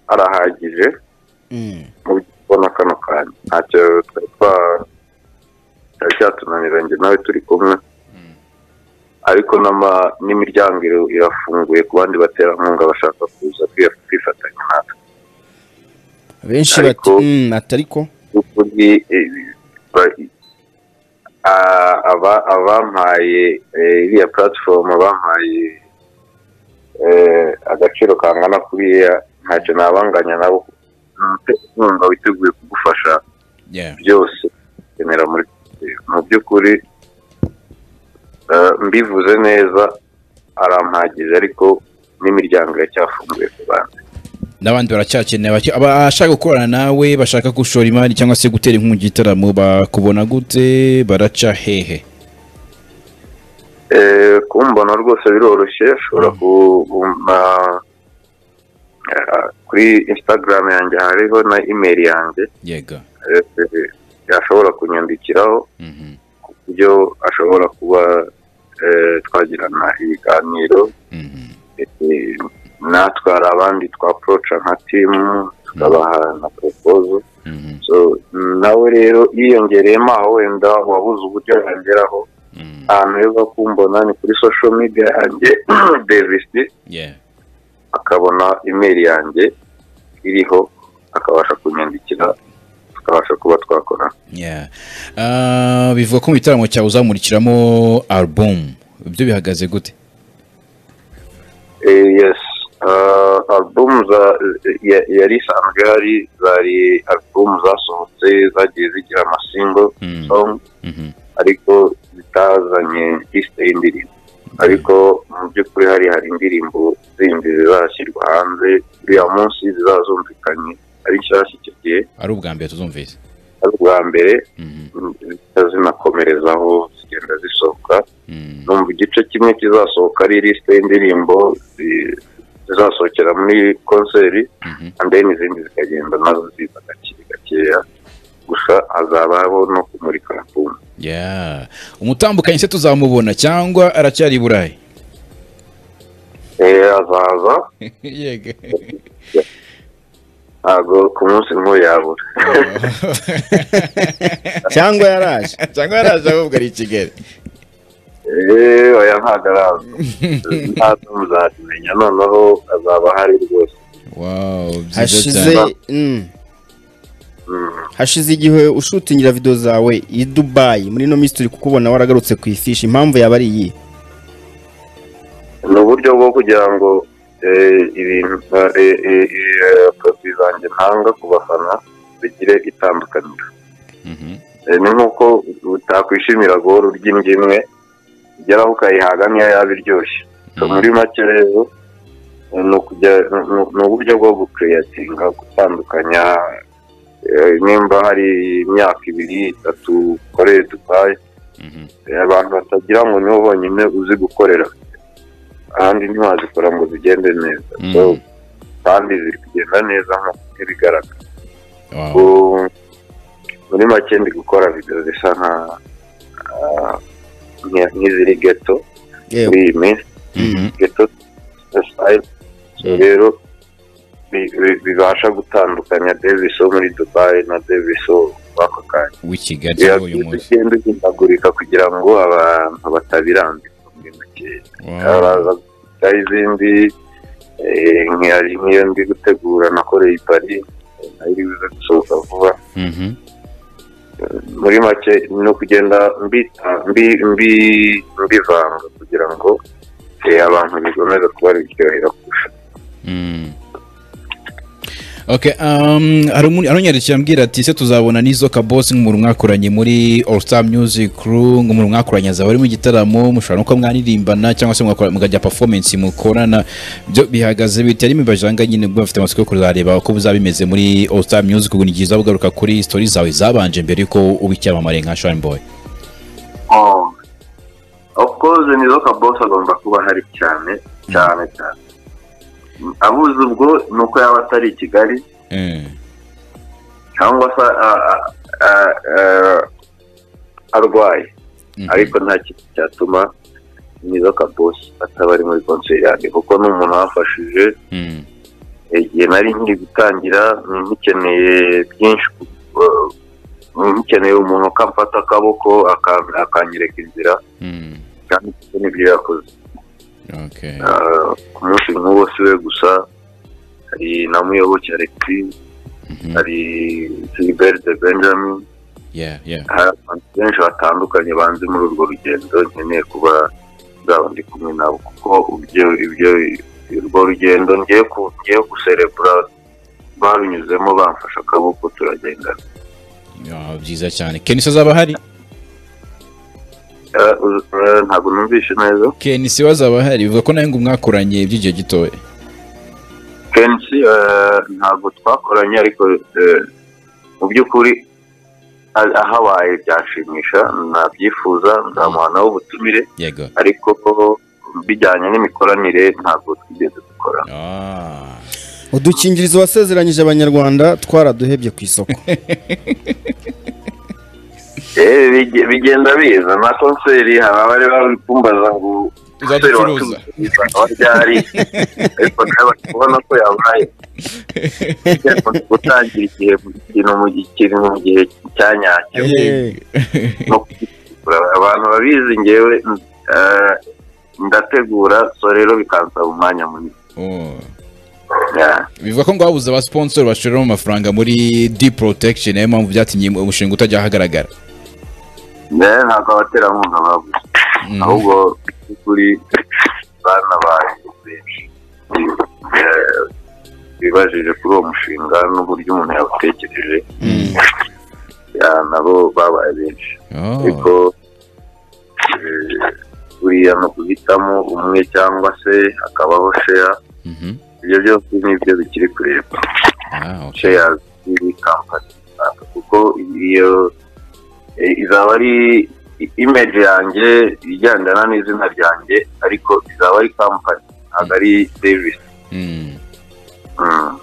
arahagije Mm. mu kubona kano kanya ntacyo twari twa cyari cyatunanira njye nawe turi kumwe ariko n'ama- n'imiryango ira- irafunguye ku bandi baterankunga bashaka kuza kwi- kwifatanya natwe benshi bati Ariko- "Mm, atariko ukuri eh, ba- a- aba- abampaye eh, iriya puratifomu abampaye eh, agaciro kangana kuriya ntacyo nabanganya nabo Ni umuterankunga witeguye kugufasha Yeah. byose ukenera muri mu by'ukuri eh, mbivuze neza arampagije ariko n'imiryango iracyafunguye ku bantu n'abandi baracyakeneye abaki- abashaka gukorana nawe bashaka gushora imari cyangwa se gutera inkunga igitaramo bakubona gute baraca hehe Eh, kumbona rwose biroroshye ushobora kumva eh, kuri instagram yanjye hariho na email yanjye yega eh, eh, yashobora kunyandikiraho Mhm. ku buryo ashobora kuba eh, twagirana ibiganiro eh, natwe hari abandi twaporoca nka timu tukabaha na poropozo so nawe rero yiyongereyemo aho wenda wabuze uburyo yageraho ahantu heza kumbona ni kuri sosho media yanjye davis akabona imeri yanjye iriho akabasha kunyandikira tukabasha kuba twakora bivuga ko mu gitaramo cyawe uzamurikiramo alubumu ibyo bihagaze gute Eh, yes uh, album za ya- yari isanzwe hari zari album zasohotse zagiye zigira amasingo Mm. song Mhm. ariko zitazanye liste y'indirimbo ariko mu by'ukuri hari hari indirimbo zindi zizashyirwa hanze uriya munsi zizazumvikanye ari nshyashya icyo gihe ari ubwa mbere tuzumvise ari ubwa mbere Mhm. mm, zihita zinakomerezaho zigenda zisohoka Mhm. numva igice kimwe kizasohoka ari lisite y'indirimbo zi- zizasohokera muri konseri Mhm. and then izindi zikagenda nazo ziza gake gakeya gusa hazabaho no kumurika album Yeah. umutambukanye se tuzamubona cyangwa aracyari i burayi eh azaza yego ntabwo ku munsi nk'uyu yabura cyangwa yaraje cyangwa yaraje ahubwo ari i kigali eh oya ntabwo araza ntabwo muzabimenya noneho azaba ahari rwose Wow, byiza hashize cyane. mm, Mm. hashize igihe ushutingira video zawe i dubayi muri ino minsi turi kukubona waragarutse ku ifishi impamvu yaba ari iyi ni uburyo bwo kugira ngo eh, ibintu eh, eh, eh, produit zanjye ntanga ku bafana bigire itandukaniro Mhm. Eh, ni nk'uko utakwishimira goro uryimbye imwe ugeraho ukayihaga niyo yaba iryoshye So, muri make rero eh, ni ukujya- ni- ni- ni uburyo bwo gukereyatinga gutandukanya eh, nimba hari imyaka ibiri itatu ukoreye dubayi Mhm. Eh, abantu batagira ngo nibo bonyine uzi gukorera ahandi ntiwazikora ngo zigende neza Mm. So, kandi ziri kugenda neza nk'uko ibigaragara Wow. Ubu, muri make ndi gukora video zisa nka ah, nke- nk'iziri geto muri yewe iyi minsi Mhm. geto style So, Mm. rero bi- bi- bibasha gutandukanya davis wo muri dubai na davis wo muri ako kanya w'i kigali uyu munsi ugenda uhindagurika kugira ngo abantu batabirambirwa muri make Wow. araza gukora izindi eh, nk'iyo nk'iyo ndi gutegura nakoreye i pari nayo iri buze gusohoka vuba Mhm. muri make no kugenda mbita mbi mbi mbivanga kugira ngo eh, abantu bikomeze kuba biryohera kurusha Mm. Okay, um, hari umuntu- hari unyandikira ambwira ati se tuzabona n'izo kabosi nk'umuntu mwakoranye muri All Star Music Crew nk'umuntu mwakoranye azaba ari mu gitaramo mushobora no kuba mwaririmbana cyangwa se mwakora- mukajya performance mukorana byo bihagaze bite ari imibajanga nyine ubwo bafite amatsiko yo kuzareba uko bizaba bimeze muri All Star Music Crew ni byiza ugaruka kuri story zawe zabanje mbere yuko uba icyamamare nka Sean Boy of course nizo kabose agomba kuba ahari cyane cyane cyane abuze ubwo ni uko yaba atari i kigali Eh, cyangwa se a- a- a- a- arwaye mhm. ariko nta kintu cyatuma nizo kabosi ataba ari muri konseri yanjye kuko ni umuntu wafashije Mm, igihe nari nkiri gutangira nkikeneye byinshi eh, nkikeneye umuntu ukamfata akaboko aka- akanyereka inzira mm, kandi ibyo ni byo yakoze okay. Ah, ku munsi nk'uwo si we gusa hari na muyoboke alexis Mhm. hari siliberi de benjamin Yeah, yeah. hari abantu benshi batandukanye banze muri urwo rugendo nkeneye kuba nzaba ndi kumwe nabo kuko ibyo ibyo urwo rugendo ngiye ku ngiye guserebura barunyuzemo bamfashe akaboko turagendana Ah, byiza cyane. Kenisa azaba ahari? Eh, uz- eh, ntabwo numvishe neza kenisi wazaba ahari bivuga ko nawe ngo mwakoranye by'igihe gitoya kenshi eh, ntabwo twakoranye ariko eh, mu by'ukuri a- ahabaye byanshimisha nabyifuza nzamuha nawe ubutumire yego ariko bijyanye n'imikoranire ntabwo twigeze dukorana Ah. udukingirizo wasezeranyije abanyarwanda twaraduhebye ku isoko Eh, bige- bigenda biza na konseri hari abari babipumbaza ngo konseri uzaducuruza wacuruza aho ryari ariko nawe kubona ko yabaye gutangira igihe ikintu mu gihe ikintu mu gihe cya nyacyo no kugitegura. abantu babizi ngewe eh, ndategura so rero bikansaba umwanya munini Oh. Yeah. bivuga ko ngo habuze aba sponsor bashoreramo amafaranga muri deep protection niyo mpamvu byatumye umushinga utajya ahagaragara Ne, ntabwo abaterankunga babuze Mm. ahubwo kuri bana banyu benshi eh, bibajije kuri uwo mushinga n'uburyo umuntu yawutekereje ya, nabo babaye benshi Oh. ariko eh, buriya ni uguhitamo umwe cyangwa se hakabaho sheya Mhm. ibyo byose ni ibyo bikiri kureba Ah, okay. sheya z'iyi kampani runaka kuko iyo eh, izaba ari image yanjye igendana n'izina ryanjye ariko izaba ari kampani ntabwo ari serivisi Mm. Mm.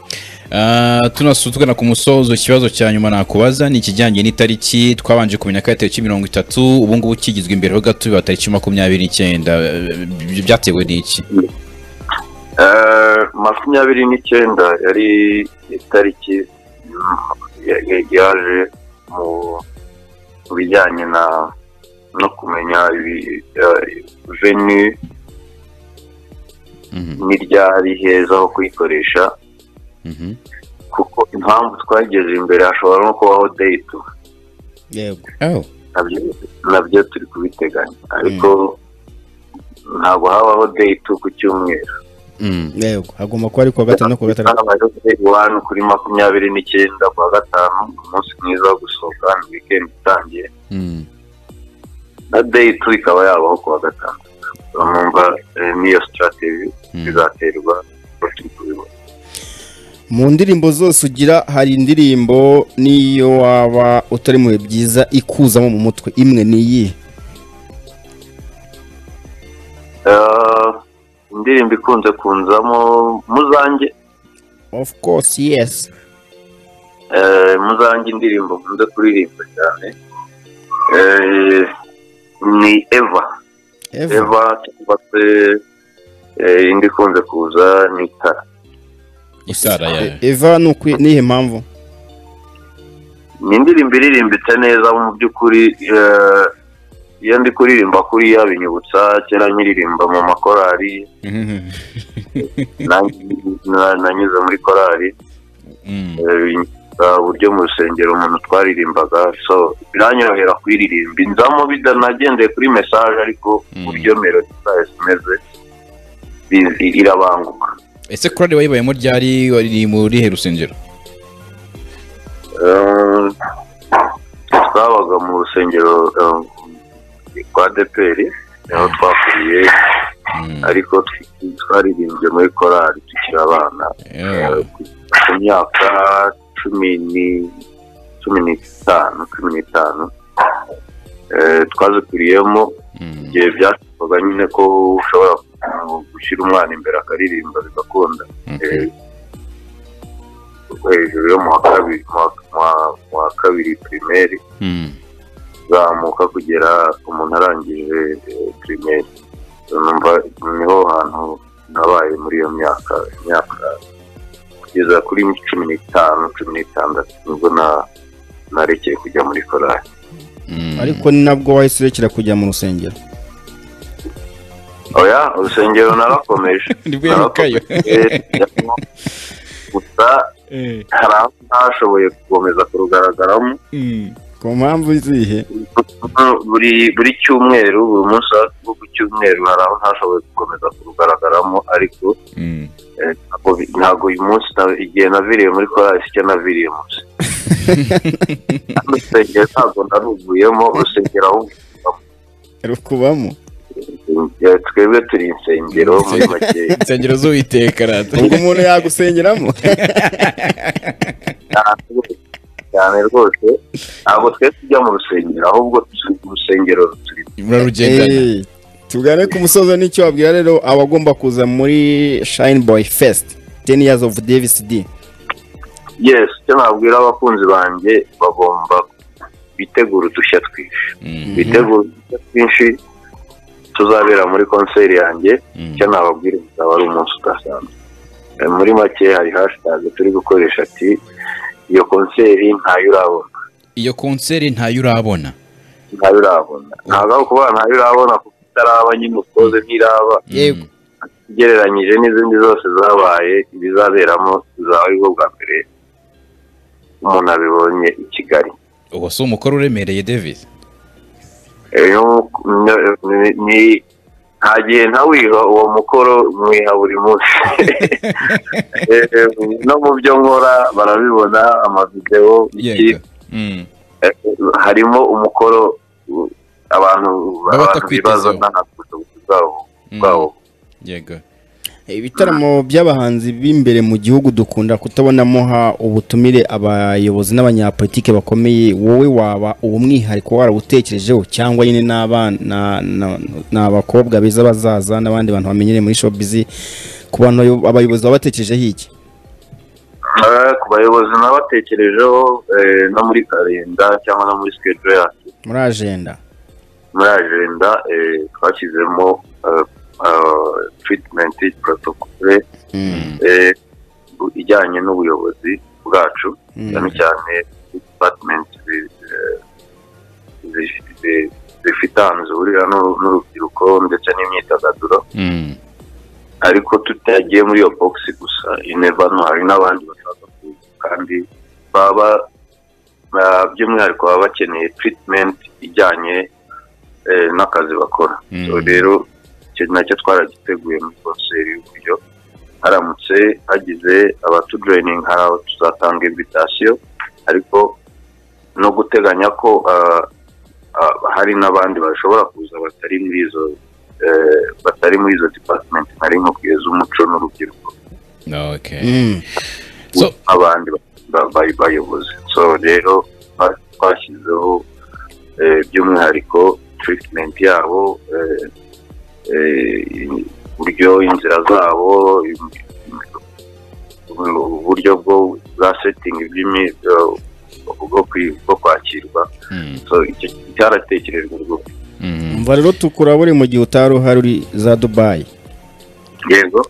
Ah, tunasubira tugana ku musozo ikibazo cya nyuma nakubaza ni ikijyanye n'itariki twabanje kumenya ko yatewe mirongo itatu ubu ngubu kigizwe imbere ho gato biba tariki makumyabiri n'icyenda Ibyo byatewe n'iki Eh, makumyabiri n'icyenda yari itariki mm, ya- ya- yaje mu- mu bijyanye na no kumenya ibi- eh, veni Mhm, n'iryari heza ho kuyikoresha mhm. kuko impamvu twageze imbere hashobora no kubaho date yego Oh, nabyo nabyo turi kubiteganya ariko ntabwo habaho date ku cyumweru mm. yego hagomba kuba ari kuwa gatanu no kuwa gatandatu habayeho day one kuri makumyabiri n'icyenda kwa gatanu umunsi mwiza wo gusohoka ni weekend itangiye Mm. na date ikaba yabaho kuwa gatanu numva eh, niyo strategy Mm. izaterwa uko turi kubibona mu ndirimbo zose ugira hari indirimbo n'iyo waba utari mu bihe byiza ikuzamo mu mutwe imwe ni iyi Eh, indirimbo ikunze kunzamo muzange of course yes Eh, muzange indirimbo nkunda kuririmba cyane Eh, ni eva Eva eva cyangwa se eh, indi ikunze kuza ni tara Isara ya Eva ni ukwi- nihe mpamvu ni indirimbo iririmbitse neza mu by'ukuri eh, iyo ndi kuririmba kuriya binyibutsa kera nkiririmba mu makorari Mhm. nanjye na- nanyuze muri korari Mm. eh, binyibutsa uburyo mu rusengero umuntu twaririmbaga so biranyorohera kuyiririmba inzamo bidanagendeye kuri mesaje ariko Mm. uburyo melodi zayo zimeze bi- irabanguka ese korari wayibayemo ryari wari muri he rusengero Eh, twabaga mu rusengero eh, rwa deperi niho twakuriye Mm. ariko tw- twaririmbye muri korari tukiri abana Oh. ku myaka cumi ni cumi n'itanu cumi n'itanu Eh, twazikuriyemo Mm. igihe byashobokaga nyine ko ushobora uh, gushyira umwana imbere akaririmba bigakunda Okay. kuko hejuru yo mu wa kabiri mu wa- mu wa- mu wa kabiri pirimeri Mm. uzamuka kugera umuntu arangije eh, pirimeri numva niho hantu nabaye muri iyo myaka imyaka kugeza kuri cumi n'itanu cumi n'itandatu nibwo na- narekeye kujya muri korari Mm. ariko ni nabwo wahise urekera kujya mu rusengero oya urusengero narakomeje Nibwo yarukayo. Narakomeje, njyamo. gusa Eh. hari aho ntashoboye gukomeza kurugaragaramo Mm. ku mpamvu zihe buri buri cyumweru buri munsi wo ku cyumweru hari aho ntashoboye gukomeza kurugaragaramo ariko Mm. eh, ntabwo bi- ntabwo uyu munsi na- igihe naviriye muri korali si cyo naviriye munsi urusengero ntabwo naruvuyemo urusengero ahubwo rukubamo eh, twebwe turi insengero muri make insengero z'uwiteka rata ubwo umuntu yagusengeramo cyane rwose. cyane rwose ntabwo twe tujya mu rusengero ahubwo tu- urusengero turi murarugendana Eh, tugane ku musozo n'icyo wabwira rero abagomba kuza muri shine boy fest 10 years of davis d yes icyo nabwira abakunzi banjye bagomba bitegura udushya twinshi bitegura udushya twinshi tuzabera muri konseri yanjye icyo nababwira uzaba ari umunsi udasanzwe Eh, muri make hari hashtag turi gukoresha ati iyo konseri ntayo urabona iyo konseri ntayo urabona ntayo urabona ntabwo ari ukuvuga ntayo urabona kuko itaraba nyine ukoze ntiraba yego ugereranyije n'izindi zose zabaye ibizaberamo bizaba ari bwo bwa mbere umuntu abibonye i kigali uwo si umukoro uremereye david Rero ni- ni- nta gihe ntawiha uwo mukoro mwiha buri munsi Eh, no mu byo nkora barabibona amavidewo yego Mm. Eh, harimo umukoro uh, abantu Baba abantu bibaza batakwitezeho. ntabwo bwabo Mm. bwabo yego ibitaramo by'abahanzi b'imbere mu gihugu dukunda kutabonamo ha ubutumire abayobozi n'abanyapolitike bakomeye wowe waba uwo mwihariko warawutekerejeho cyangwa nyine n'abana na- ni abakobwa beza bazaza n'abandi bantu bamenyereye muri showbiz ku bantu abayo- abayobozi baba batekerejeho iki Eh, ku bayobozi nabatekerejeho eh, no muri karenda cyangwa no muri schedule yacu muri ajenda muri agenda eh, twashyizemo eh, eh, treatment protocol eh, bu- ijyanye n'ubuyobozi bwacu Mm. cyane cyane department zi- eh, zi- zi- zifite ahantu zihurira n'uru- n'urubyiruko ndetse n'imyidagaduro Mm. ariko tutagiye muri iyo box gusa ineva no hari n'abandi bashaka kuza kandi baba ah, by'umwihariko baba bakeneye treatment ijyanye eh, n'akazi bakora Mm. So rero icyo nacyo twaragiteguye muri konseri y'uburyo haramutse hagize abatujoyininga hari abo tuzatanga invitation ariko no guteganya ko ah, ah, hari n'abandi bashobora kuza batari muri izo eh, batari muri izo department nari nkubwiye z'umuco n'urubyiruko okay Mm. so abandi ba- ba- bayobozi so rero twa- twashyizeho eh, by'umwihariko treatment yabo eh, eh, uburyo inzira zabo im- im- uburyo bwo bwa setting by'imi- bwo- bwo kwi- bwo kwakirwa Mm. so icyo cyaratekerejwe rwose Mm. umva rero tukurabure mu gihe utari uhari uri za dubayi yego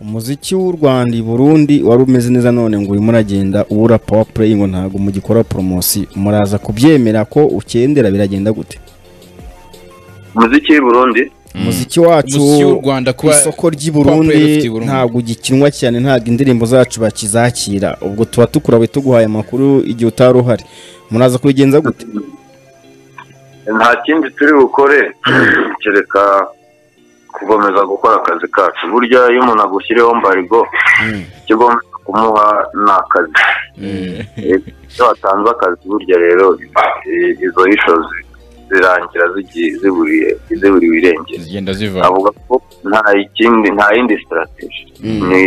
umuziki w'u Rwanda i Burundi wari umeze neza none ngo urimo uragenda ubura power play ngo ntabwo mugikora promosi muraza kubyemera ko ukendera biragenda gute umuziki w'i burundi umuziki wacu Umuziki w'u Rwanda ku kuba- isoko ry'i kuba Burundi play rufite i Burundi. ntabwo ugikinwa cyane ntabwo indirimbo zacu bakizakira ubwo tuba tukurawe tuguhaye amakuru igihe utari uhari muraza kubigenza gute nta kindi turi bukore kereka gukomeza gukora akazi kacu burya iyo umuntu agushyiriyeho mbarigo ikigomba kumuha ni akazi Eh, iyo watanze akazi burya rero eh, izo ishozi zirangira zigiye ziburiye ziburiwe irengero zigenda ziva avuga ko nta ikindi nta yindi sitarateji Mm. ni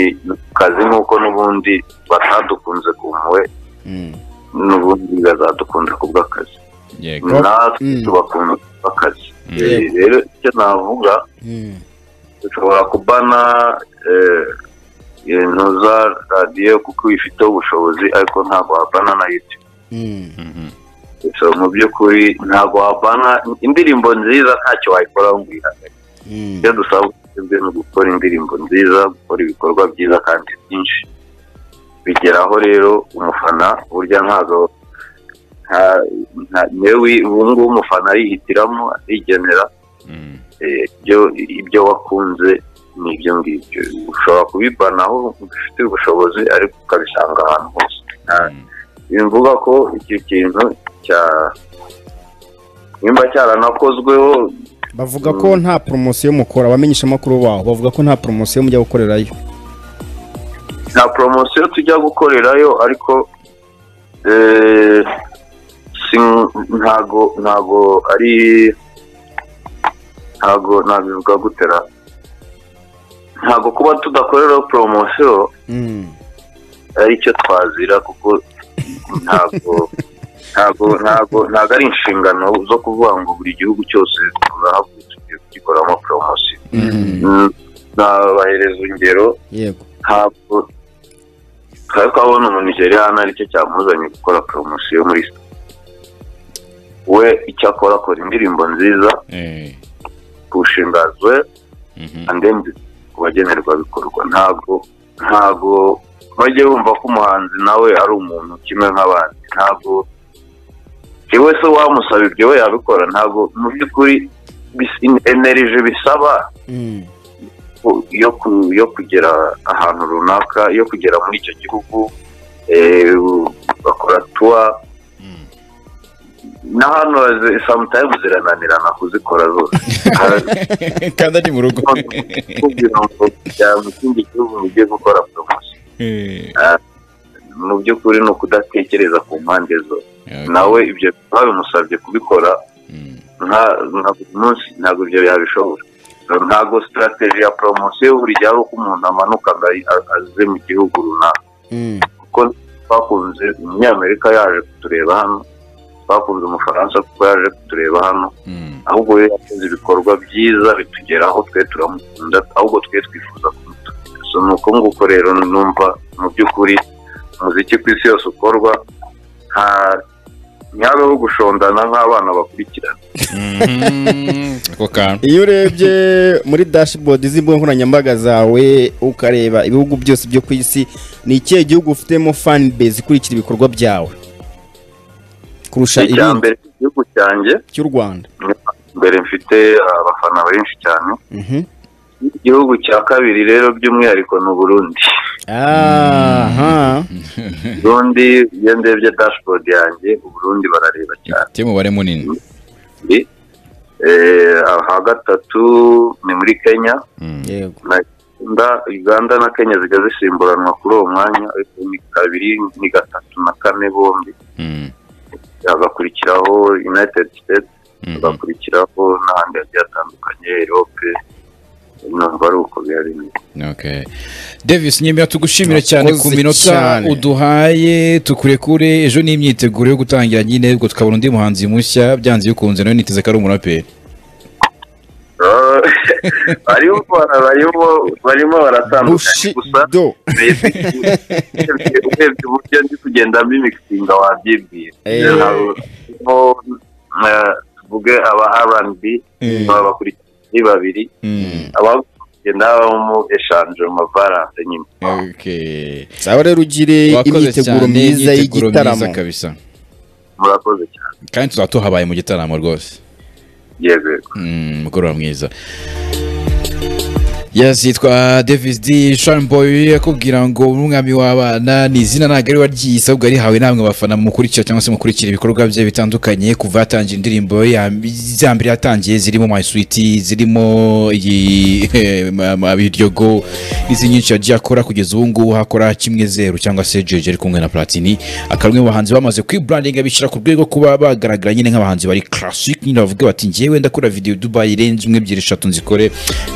akazi nk'uko n'ubundi batadukunze ku mpuhwe Mm. n'ubundi bazadukunda ku bw'akazi yego natwe Mm. tubakunda ku bw'akazi Mm. Eh, rero icyo navuga Mm. dushobora kubana eh, ibintu za radiyo kuko bifiteho ubushobozi ariko ntabwo wabana na youtube Mm. Mhm. so mu by'ukuri ntabwo wabana indirimbo nziza ntacyo wayikora ngo uyihagarike Mm. ibyo dusaba twebwe ni ugukora indirimbo nziza gukora ibikorwa byiza kandi byinshi bigeraho rero umufana burya ntabwo nta- nta- yewe ubu ngubu umufana arihitiramo arigenera Mm. Eh, ibyo ibyo wakunze ni ibyo ngibyo ushobora kubibanaho ufite ubushobozi ariko ukabisanga ahantu hose Nta- Mm. bimvuga ko icyo kintu cya nimba cyaranakozweho bavuga ko nta promosiyo mukora abamenyesha amakuru baho bavuga ko nta promosiyo mujya gukorerayo nta poromosiyo tujya gukorerayo ariko eh, si- ntago ntago ari ntago nabivuga gutera ntago kuba tudakoreraho poromosiyo Mm. ari cyo twazira kuko ntabwo ntabwo ntabwo ntabwo ari inshingano zo kuvuga ngo buri gihugu cyose tuzahagurutse tugiye kugikoramo poromosiyo Mm. Mm, nabahereza urugero yego ntabwo twari twabona umunigeriya hano aricyo cyamuzanye gukora poromosiyo muri we icyo akora akora indirimbo nziza eh, kuwushimbazwe mhm, and then ku bagenerwabikorwa ntabwo ntabwo bajye bumva ko umuhanzi nawe ari umuntu kimwe nk'abandi ntabwo iwe se wamusaba ibyo we yabikora ntabwo mu by'ukuri enerije bisaba Mm. ku- yo ku- yo kugera ahantu runaka yo kugera muri icyo gihugu eh, bakora tuwa mm. na hano ze- sometimes zirananirana kuzikora zose kandi ari mu rugo kugira ngo kujya mu kindi gihugu ujye gukora poromosiyo Eh, mu by'ukuri ni ukudatekereza ku mpande zose okay, nawe ibyo babimusabye kubikora mm, nka- nka buri munsi ntabwo ibyo yabishobora ntabwo sitarateji ya poromosiyo buri gihe ari uko umuntu amanuka ngo ayi- a- aze mu gihugu runaka Mm. kuko twakunze umunyamerika yaje kutureba hano twakunze umufaransa kuko yaje kutureba hano mm, ahubwo we yakoze ibikorwa byiza bitugeraho twe turamukunda ahubwo twe twifuza kumutuka so ni uko nguko rero numva mu by'ukuri umuziki ku isi yose ukorwa nta ntihabeho gushondana nk'abana bakurikirana mhm, ako kantu iyo urebye muri dashboard z'imbuga nkoranyambaga zawe ukareba ibihugu byose byo ku isi ni ikihe gihugu ufitemo fan base ikurikira ibikorwa byawe kurusha icya ibindi mbere igihugu cyanjye cy'u rwanda mbere mfite abafana benshi cyane Mhm. igihugu cya kabiri rero by'umwihariko ni uburundi aha uburundi iyo ndebye dashboard yanjye uburundi barareba cyane te umubare munini Eh, aha gatatu ni muri kenya Mm, yego Uganda- uganda na kenya zijya zisimburanwa kuri uwo mwanya ariko ni kabiri ni gatatu na kane bombi mm, hagakurikiraho united states mhm, hagakurikiraho n'ahandi hagiye hatandukanye erope numva ari uko bihari neza okay. davis nyemera tugushimira cyane ku Urakoze minota cyane. uduhaye tukurekure ejo ni imyiteguro yo gutangira nyine ubwo tukabona undi muhanzi mushya byanze bikunze nawe niteze ko ari umuraperi Ah, barimo bara- barimo- barimo baratandukanye gusa bushido urebye urebye uburyo ndi kugenda mimikisinga wabyibwira Eh. harimo eh, tuvuge aba rnb Eh. baba bakurikiye babiri Mm, abagenda kugenda babamo eshanje mu mabaranse nyine okay. sawa rero ugire Wakoze imyiteguro cyane, myiza imyiteguro y'igitaramo myiza kabisa murakoze cyane kandi tuzaba tuhabaye mu gitaramo rwose yego yego. Mm, mugoroba mwiza yes yitwa davis d shanboy akubwira ngo n'umwami w'abana ni izina ntabwo ari waryise ahubwo yarihawe namwe abafana mukurikira cyangwa se mukurikira ibikorwa bye bitandukanye kuva yatangira indirimbo ya- za mbere yatangiye zirimo my sweet zirimo iyi ma- ma- biryogo n'izindi nyinshi yagiye akora kugeza ubu ngubu hakora kimwe zeru cyangwa se jeje ari kumwe na platini akaba umwe mu bahanzi bamaze kwibrandinga bishyira ku rwego kuba bagaragara nyine nk'abahanzi bari classic nyine bavuga bati njyewe ndakora video Dubai irenze umwe ebyiri eshatu nzikore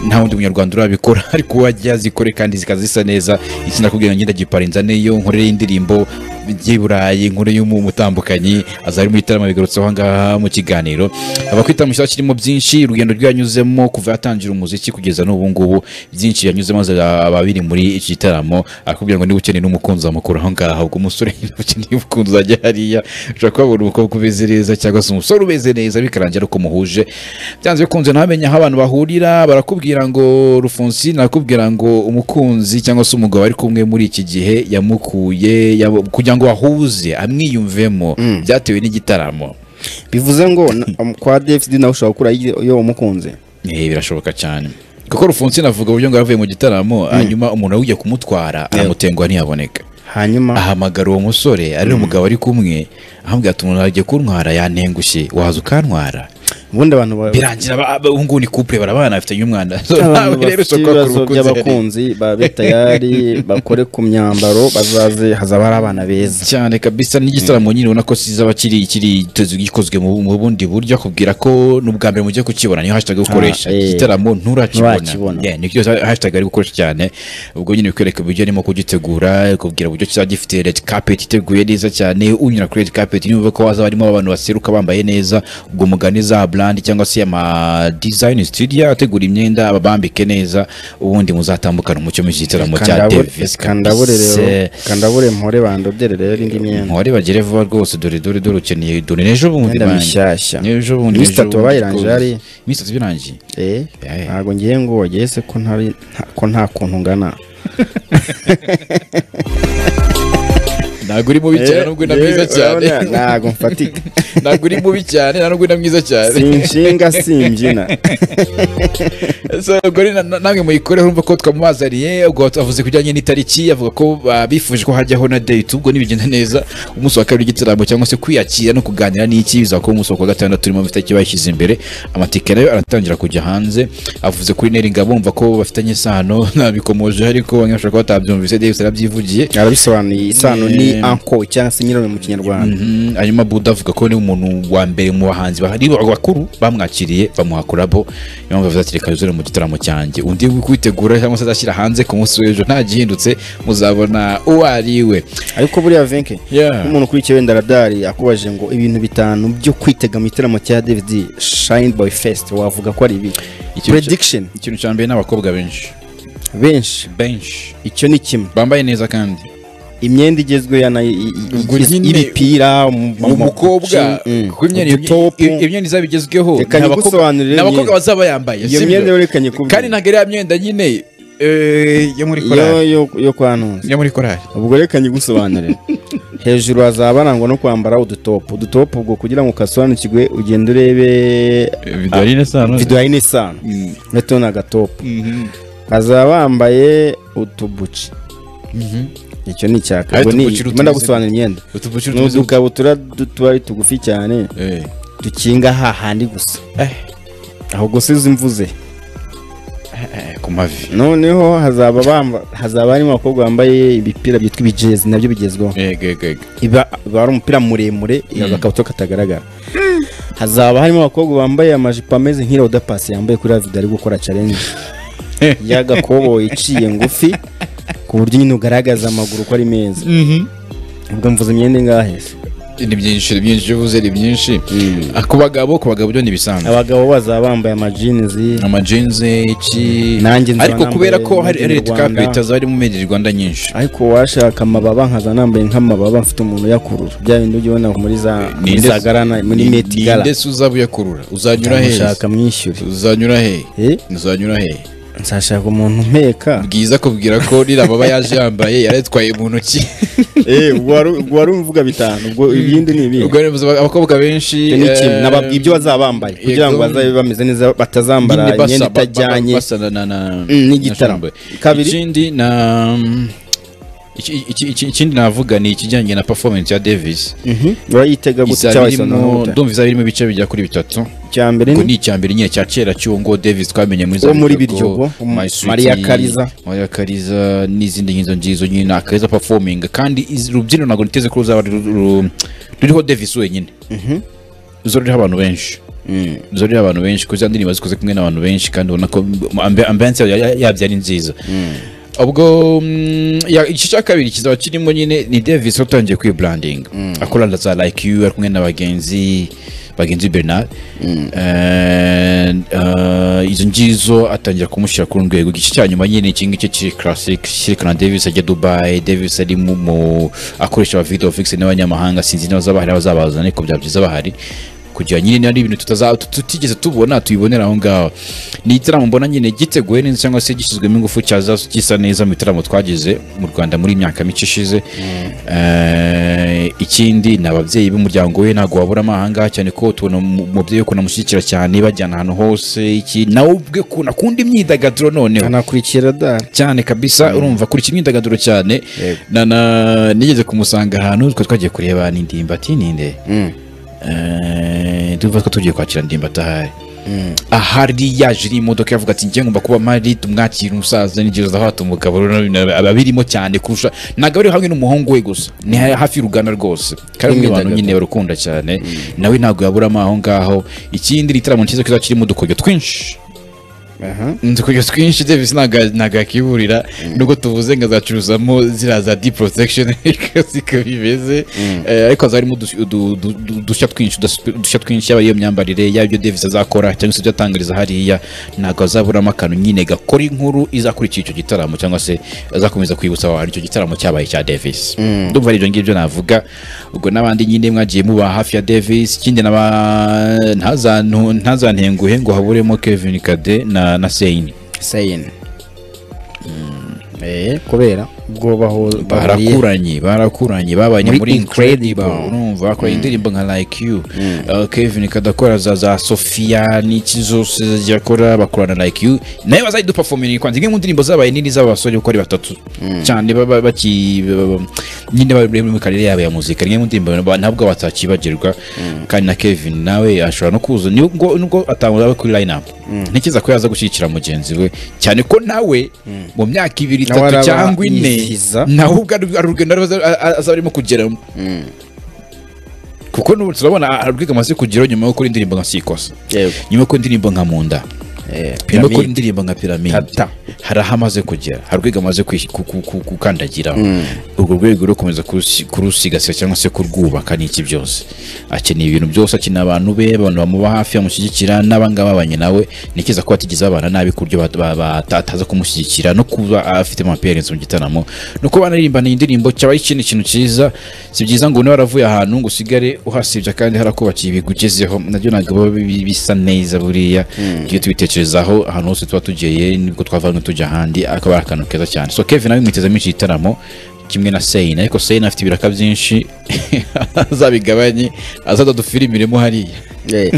nta wundi munyarwanda urabikora ariko wajya azikore kandi zikaba zisa neza ikindi akubwira ngo ngenda giparinza niyo nkorere indirimbo by'i Burayi nkore y'umutambukanyi azari muri tarama bigarutseho ngaha mu kiganiro abakwita mu cyaro kirimo byinshi urugendo rwanyuzemo kuva yatangira umuziki kugeza n'ubu ngubu byinshi yanyuzemo ababiri muri iki gitaramo akubwira ngo niba ukeneye n'umukunzi wamukura aho ngaho ubwo umusore niba ukeneye umukunzi wajya hariya ushobora kuhabona umukobwa ubeze neza cyangwa se umusore ubeze neza bikarangira ari uko muhuje byanze bikunze ntamenya aho abantu bahurira barakubwira ngo rufunsi nakubwira ngo umukunzi cyangwa se umugabo ari kumwe muri iki gihe yamukuye yabo- kugira ngo ahuze amwiyumvemo byatewe n'igitaramo bivuze ngo na- kwa dfd nawe ushobora gukura iyo umukunze Eh, birashoboka cyane kuko rufunsi navuga uburyo ngo yavuye mu gitaramo hanyuma umuntu ujya kumutwara aramutenguha ntiyaboneka hanyuma ahamagara uwo musore ari umugabo ari kumwe ahambwira ati umuntu agiye kuntwara yantengushye waza ukantwara ubundi abantu ba- birangira ba- ba- ubu ngubu ni couple barabana bafitanye umwana So, abantu nawe rero bafite usabwa ibibazo kurukuza by'abakunzi babe tayari bakore ku myambaro bazaze hazaba hari abana beza cyane kabisa n'igitaramo nyine ubona ko kizaba kiri kiri giteze- gikozwe mu mu bundi buryo akubwira ko n'ubwa mbere mugiye kukibona niyo hashtag ukoresha Ah, eh. igitaramo nturakibona Nturakibona. Yeah, nikyo hashtag ari gukoresha cyane ubwo nyine bikwereka uburyo arimo kugitegura akubwira uburyo kizaba gifite red carpet iteguye neza cyane unyura kuri red carpet niba ko hazaba harimo abantu baseruka bambaye neza ubwo mugani za bla n'andi cyangwa se ama design studio ategura imyenda babambike neza ubundi muzatambukana umucyo mu gitaramo cya Davis kandabure rero kabisa. kandabure mpore bandodere rero indi myenda mpore bagere vuba rwose dore dore dore ukeneye dore n'ejo bundi imyenda banjye. mishyashya n'ejo bundi Iminsi ejo itatu bundi wabayirangije rwose. hariya? iminsi itatu birangiye eh Eh. ntabwo ngiye ngo wageze se ko ntari nta- ko nta kuntu ngana ntabwo uri mubi cyane nubwo na mwiza cyane urabona, ntabwo mfatika ntabwo uri mubi cyane nta nubwo na mwiza cyane si inshinga si imbyina So, ubwo rero na- namwe muyikore urumva ko twamubazaniye ubwo avuze ku bijyanye n'itariki avuga ko ah, bifuje ko hajyaho na date ubwo nibigenda neza umunsi wa kabiri w'igitaramo cyangwa se kwiyakira no kuganira n'iki bizakora umunsi wa kuwa gatandatu urimo itariki bayishyize imbere amatike nayo aratangira kujya hanze avuze kuri neringa bumva ko bafitanye isano nabikomoje ariko bamwe bashobora kuba batabyumvise Davis arabyivugiye arabisobanuye isano ni Eh. anko cyangwa se nyirarume mu kinyarwanda Mhm, hanyuma buda avuga ko ni umuntu wa mbere mu bahanzi bahari bakuru bamwakiriye bamuha kurabo niyo mpamvu yavuze ati reka yuzure mu gitaramo cyanjye undi kwitegura cyangwa se azashyira hanze ku munsi w'ejo ntagihindutse muzabona uwo ari we ariko buriya venke Yeah. nk'umuntu ukurikiye wenda radari akubajije ngo ibintu bitanu byo kwitega mu gitaramo cya david shine boy fest wavuga ko ari ibi Ikintu cya- prediction ikintu cya mbere ni abakobwa benshi benshi benshi icyo ni kimwe bambaye neza kandi imyenda igezweho ya nayo i- i- Ubwo igez- nyine- y'ibipira umukobwa kuko imyenda imyenda izaba igezweho Reka ni abakobwa- nyigusobanurire ni abakobwa imyenda. bazaba yambaye Iyo sibyo? myenda reka nyikubwire. kandi ntabwo ari ya myenda nyine eh, yo muri yo korari yo- yo kwa ntunze yo muri korari ubwo reka nyigusobanurire hejuru hazaba harangwa no kwambara udutopu udutopu ubwo kugira ngo ukasobanukirwe ugende urebe video ari nesano video hari n'isano ndetse ni agatopu Mhm. bazaba bambaye utubuci icyo ni icya Ari kabiri ubwo ni utubuci ndimo rutumize. gusobanura imyenda utubuciro ni tuzi udukabutura duto ari tugufi cyane eh dukinga hahandi gusa eh aho gusa izi mvuze eh, ku mavi noneho hazaba bamba- hazaba harimo abakobwa bambaye ibipira byitwa ibijezi nabyo bigezweho ego ego ego iba iba ari umupira muremure agakabutura katagaragara hazaba harimo abakobwa bambaye amajipo ameze nk'iroda pasi yambaye kuri ravida ari gukora challenge y'agakoboyi iciye ngufi ku buryo nyine ugaragaza amaguru ko ari meza ubwo mvuze imyenda ingahe se ni byinshi ni byinshi iyo uvuze ni byinshi Ah, ku bagabo ku bagabo byo ni bisanzwe abagabo bazaba bambaye amajinizi ama jeans iki Nanjye nzaba ariko nambaye kubera ko hari made in hari Rwanda. kapitaza harimo made in Rwanda nyinshi ariko washaka amababa nkaza nambaye nk'amababa mfite umuntu uyakurura bya bindi ujya ubona muri za muri Ninde- za garana muri ni- meti gara ninde se uzaba uyakurura uzanyura he nshaka mwishyure uzanyura he Eh? uzanyura he nzashaka umuntu mpeka bwiza kubwira ko rirababa yaje yambaye yaratwaye mu ntoki ubwo wari umvuga bitanu ubwo ibindi ni ibihe ubwo rero bivuze abakobwa benshi eh, nababwira ibyo bazaba bambaye kugira ngo yego. bazabe bameze neza batazambara nyine basa- imyenda ba- ba- itajyanye basa na- na- na- Mm, n'igitaramo. na shombe. Kabiri. ikindi na iki- iki- iki- ikindi navuga ni ikijyanye na performance ya davis Mhm. urayitega gusa izaba cyangwa isa irimo n'uhuta ndumva izaba irimo ibice bigera kuri bitatu icya mbere ngo ni ni icya mbere nyine cya kera cy'uwo ngo davis twamenye muri Wo muri Biryogo, My Sweet, Maria Kariza. Maria Kariza n'izindi nk'izo ngizo nyine ni akeza performing kandi iz- urubyiniro ntabwo niteze ko ruzaba ru- ru- ruriho davis wenyine zo ruriho abantu benshi Mm. zorera abantu benshi kuko za ndirimbo zikoze kumwe n'abantu benshi kandi ubona ko ambi- ambiance yayo ya- yabyo ari nziza ubwo mm, ya- igice cya kabiri kizaba kirimo nyine ni davis watangiye kwiburandinga akora na za like you ari kumwe na bagenzi bagenzi bernard And, uh, izo ngizo atangira kumushyira ku rwego igice cya nyuma nyine iki ngiki kiri classic cyerekana davis ajya dubai davis ari mu- mu akoresha aba video fix n'abanyamahanga sinzi niba bazaba bahari abazabaza ariko byaba byiza bahari kugira nyine niba ari ibintu tutaza- tut- tutigeze tubona tubibonera aho ngaho ni igitaramo mbona nyine giteguwe neza cyangwa se gishyizwemo ingufu cyaza gisa neza mu bitaramo twagize mu rwanda muri iyi myaka mike ishize Eh, ikindi ni ababyeyi b'umuryango we ntabwo waburamo ahangaha cyane ko tubona umu- umubyeyi we ukuntu amushyigikira cyane bajyana ahantu hose iki nawe ubwe ukuntu akunda imyidagaduro noneho anakurikira dara cyane kabisa urumva kuri imyidagaduro cyane Yego. na na nigeze kumusanga ahantu twe twagiye kureba n'indimba ati ninde tuvuga ko tugiye kwakira ndimba atahari ahari yaje iri imodoka yavuga ati njye ngomba kuba mari tumwakira umusaza n'igihe uzahata umugabo rero na- ababirimo cyane kurusha ntabwo bari hamwe n'umuhungu we gusa ni ha- hafi y'uruganda rwose kandi umwe abantu nyine barukunda cyane nawe ntabwo yaburamo aho ngaho ikindi ni igitaramo cyiza kizaba kirimo udukoryo twinshi aha nzi kujya twinshi davis ntaga- ntago yakiburira nubwo tuvuze nka zacuruzamo ziriya za di protection zikaba bimeze Eh, ariko haza harimo udus- udu- udu- udu- udushya twinshi udas- udushya twinshi yaba iyo myambarire yaba ibyo davis azakora cyangwa se ibyo atangariza hariya ntabwo azaburamo akantu nyine gakora inkuru izakurikira icyo gitaramo cyangwa se azakomeza kwibutsa abantu icyo gitaramo cyabaye cya davis ndumva ari ibyo ngibyo navuga ubwo n'abandi nyine mwagiye muba hafi ya davis ikindi n'aba- ntazantu- ntazantenguhe ngo haburemo kevin kade na na seyini sayini kubera ubwo bahu- bahuriye barakuranye barakuranye babanye Muri muri incredible Incredible. urumva bakora indirimbo nka like you Uh, kevin kadakora za za sofia n'iki zose zagiye akora bakorana like you nayo bazayidupafominira kwanza imwe mu ndirimbo zabaye nini z'abasore uko ari batatu cyane baba baki baba- nyine bari muri karere yabo ya muzika ni imwe mu ndirimbo ba- ntabwo batakibagirwa kandi na kevin nawe ashobora no kuza nubwo nubwo atangura kuri line up ntekereza ko yaza gushyigikira mugenzi we cyane ko nawe mu myaka ibiri Nawe itatu araba cyangwa ine yizihiza. nawe ubwo ari ari urugendo aribo aza- a- azaba arimo kugeramo kuko n'ubu turabona arabwiga amaze kugeraho nyuma yo gukora indirimbo nka sikosa yego nyuma yo gukora indirimbo nka munda nyuma yo gukora indirimbo nka piramide Tata. hari aho amaze kugera hari urwego amaze kwis- ku- ku- ku- gukandagiraho urwo rwego rwo gukomeza kurusi- kurusigasira cyangwa se kurwubaka n'iki byose akeneye ibintu byose akeneye abantu be abantu bamuba hafi bamushyigikira n'abangaba babanye nawe ntekereza ko batigeze babana nabi ku buryo ba- ba- ba- ataza kumushyigikira no kuba afite amaperensi mu gitaramo no kuba banaririmbana iyi ndirimbo cyaba ari ikindi kintu cyiza si byiza ngo niba waravuye ahantu ngo usigare uhasibye kandi harakubakiye ibigugezeho nabyo ntabwo biba bi- bisa neza buriya tujye tubitekerezaho ahantu hose tuba tugeye nibwo twava hamwe tujya ahandi akaba ari akantu keza cyane so kevin nawe mwitezemo iki gitaramo kimwe na seyini ariko seyini afite ibiraka byinshi azabigabanye azadufiriremo hariya Eh,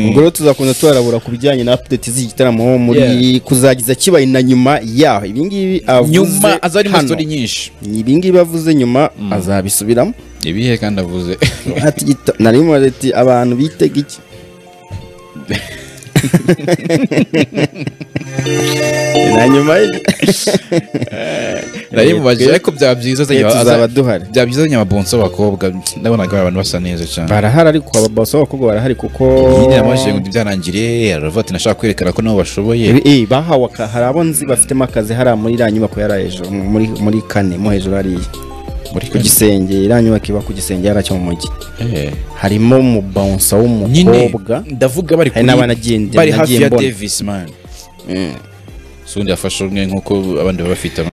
ubwo rero tuzakunda tuharabura ku bijyanye na update z'iki gitaramo muri Yeah. kuzagiza kibaye na nyuma yaho ibi ngibi avuze nyuma aza ari muri hano sitori nyinshi ibi ngibi avuze nyuma azabisubiramo ibihe kandi avuze Ati gita- nari mu reti abantu bitega iki na nyuma y'ibyo nari mubajije ariko byaba byiza Eh, aza- tuzaba duhari byaba byiza azanye ababonsa b'abakobwa ndabonaga ari abantu basa neza cyane barahari ariko ababasa b'abakobwa barahari kuko nyine yamajije ngo byanangire aravuga ati nashaka kwerekana ko nabo bashoboye Eh, eh, bahawe aka- hari abo nzi bafitemo akazi hariya muri iriya nyubako yari hejuru muri muri kane mo hejuru hariya muri ku gisenge iriya nyubako iba ku gisenge yari cyo mu mujyi Eh. harimo umubonsa nyine w'umukobwa ndavuga hari bari kuri- n'abanagiye- bari hafi nagiye ya mbona. davis man si undi yafashe umwe nk'uko abandi baba bafite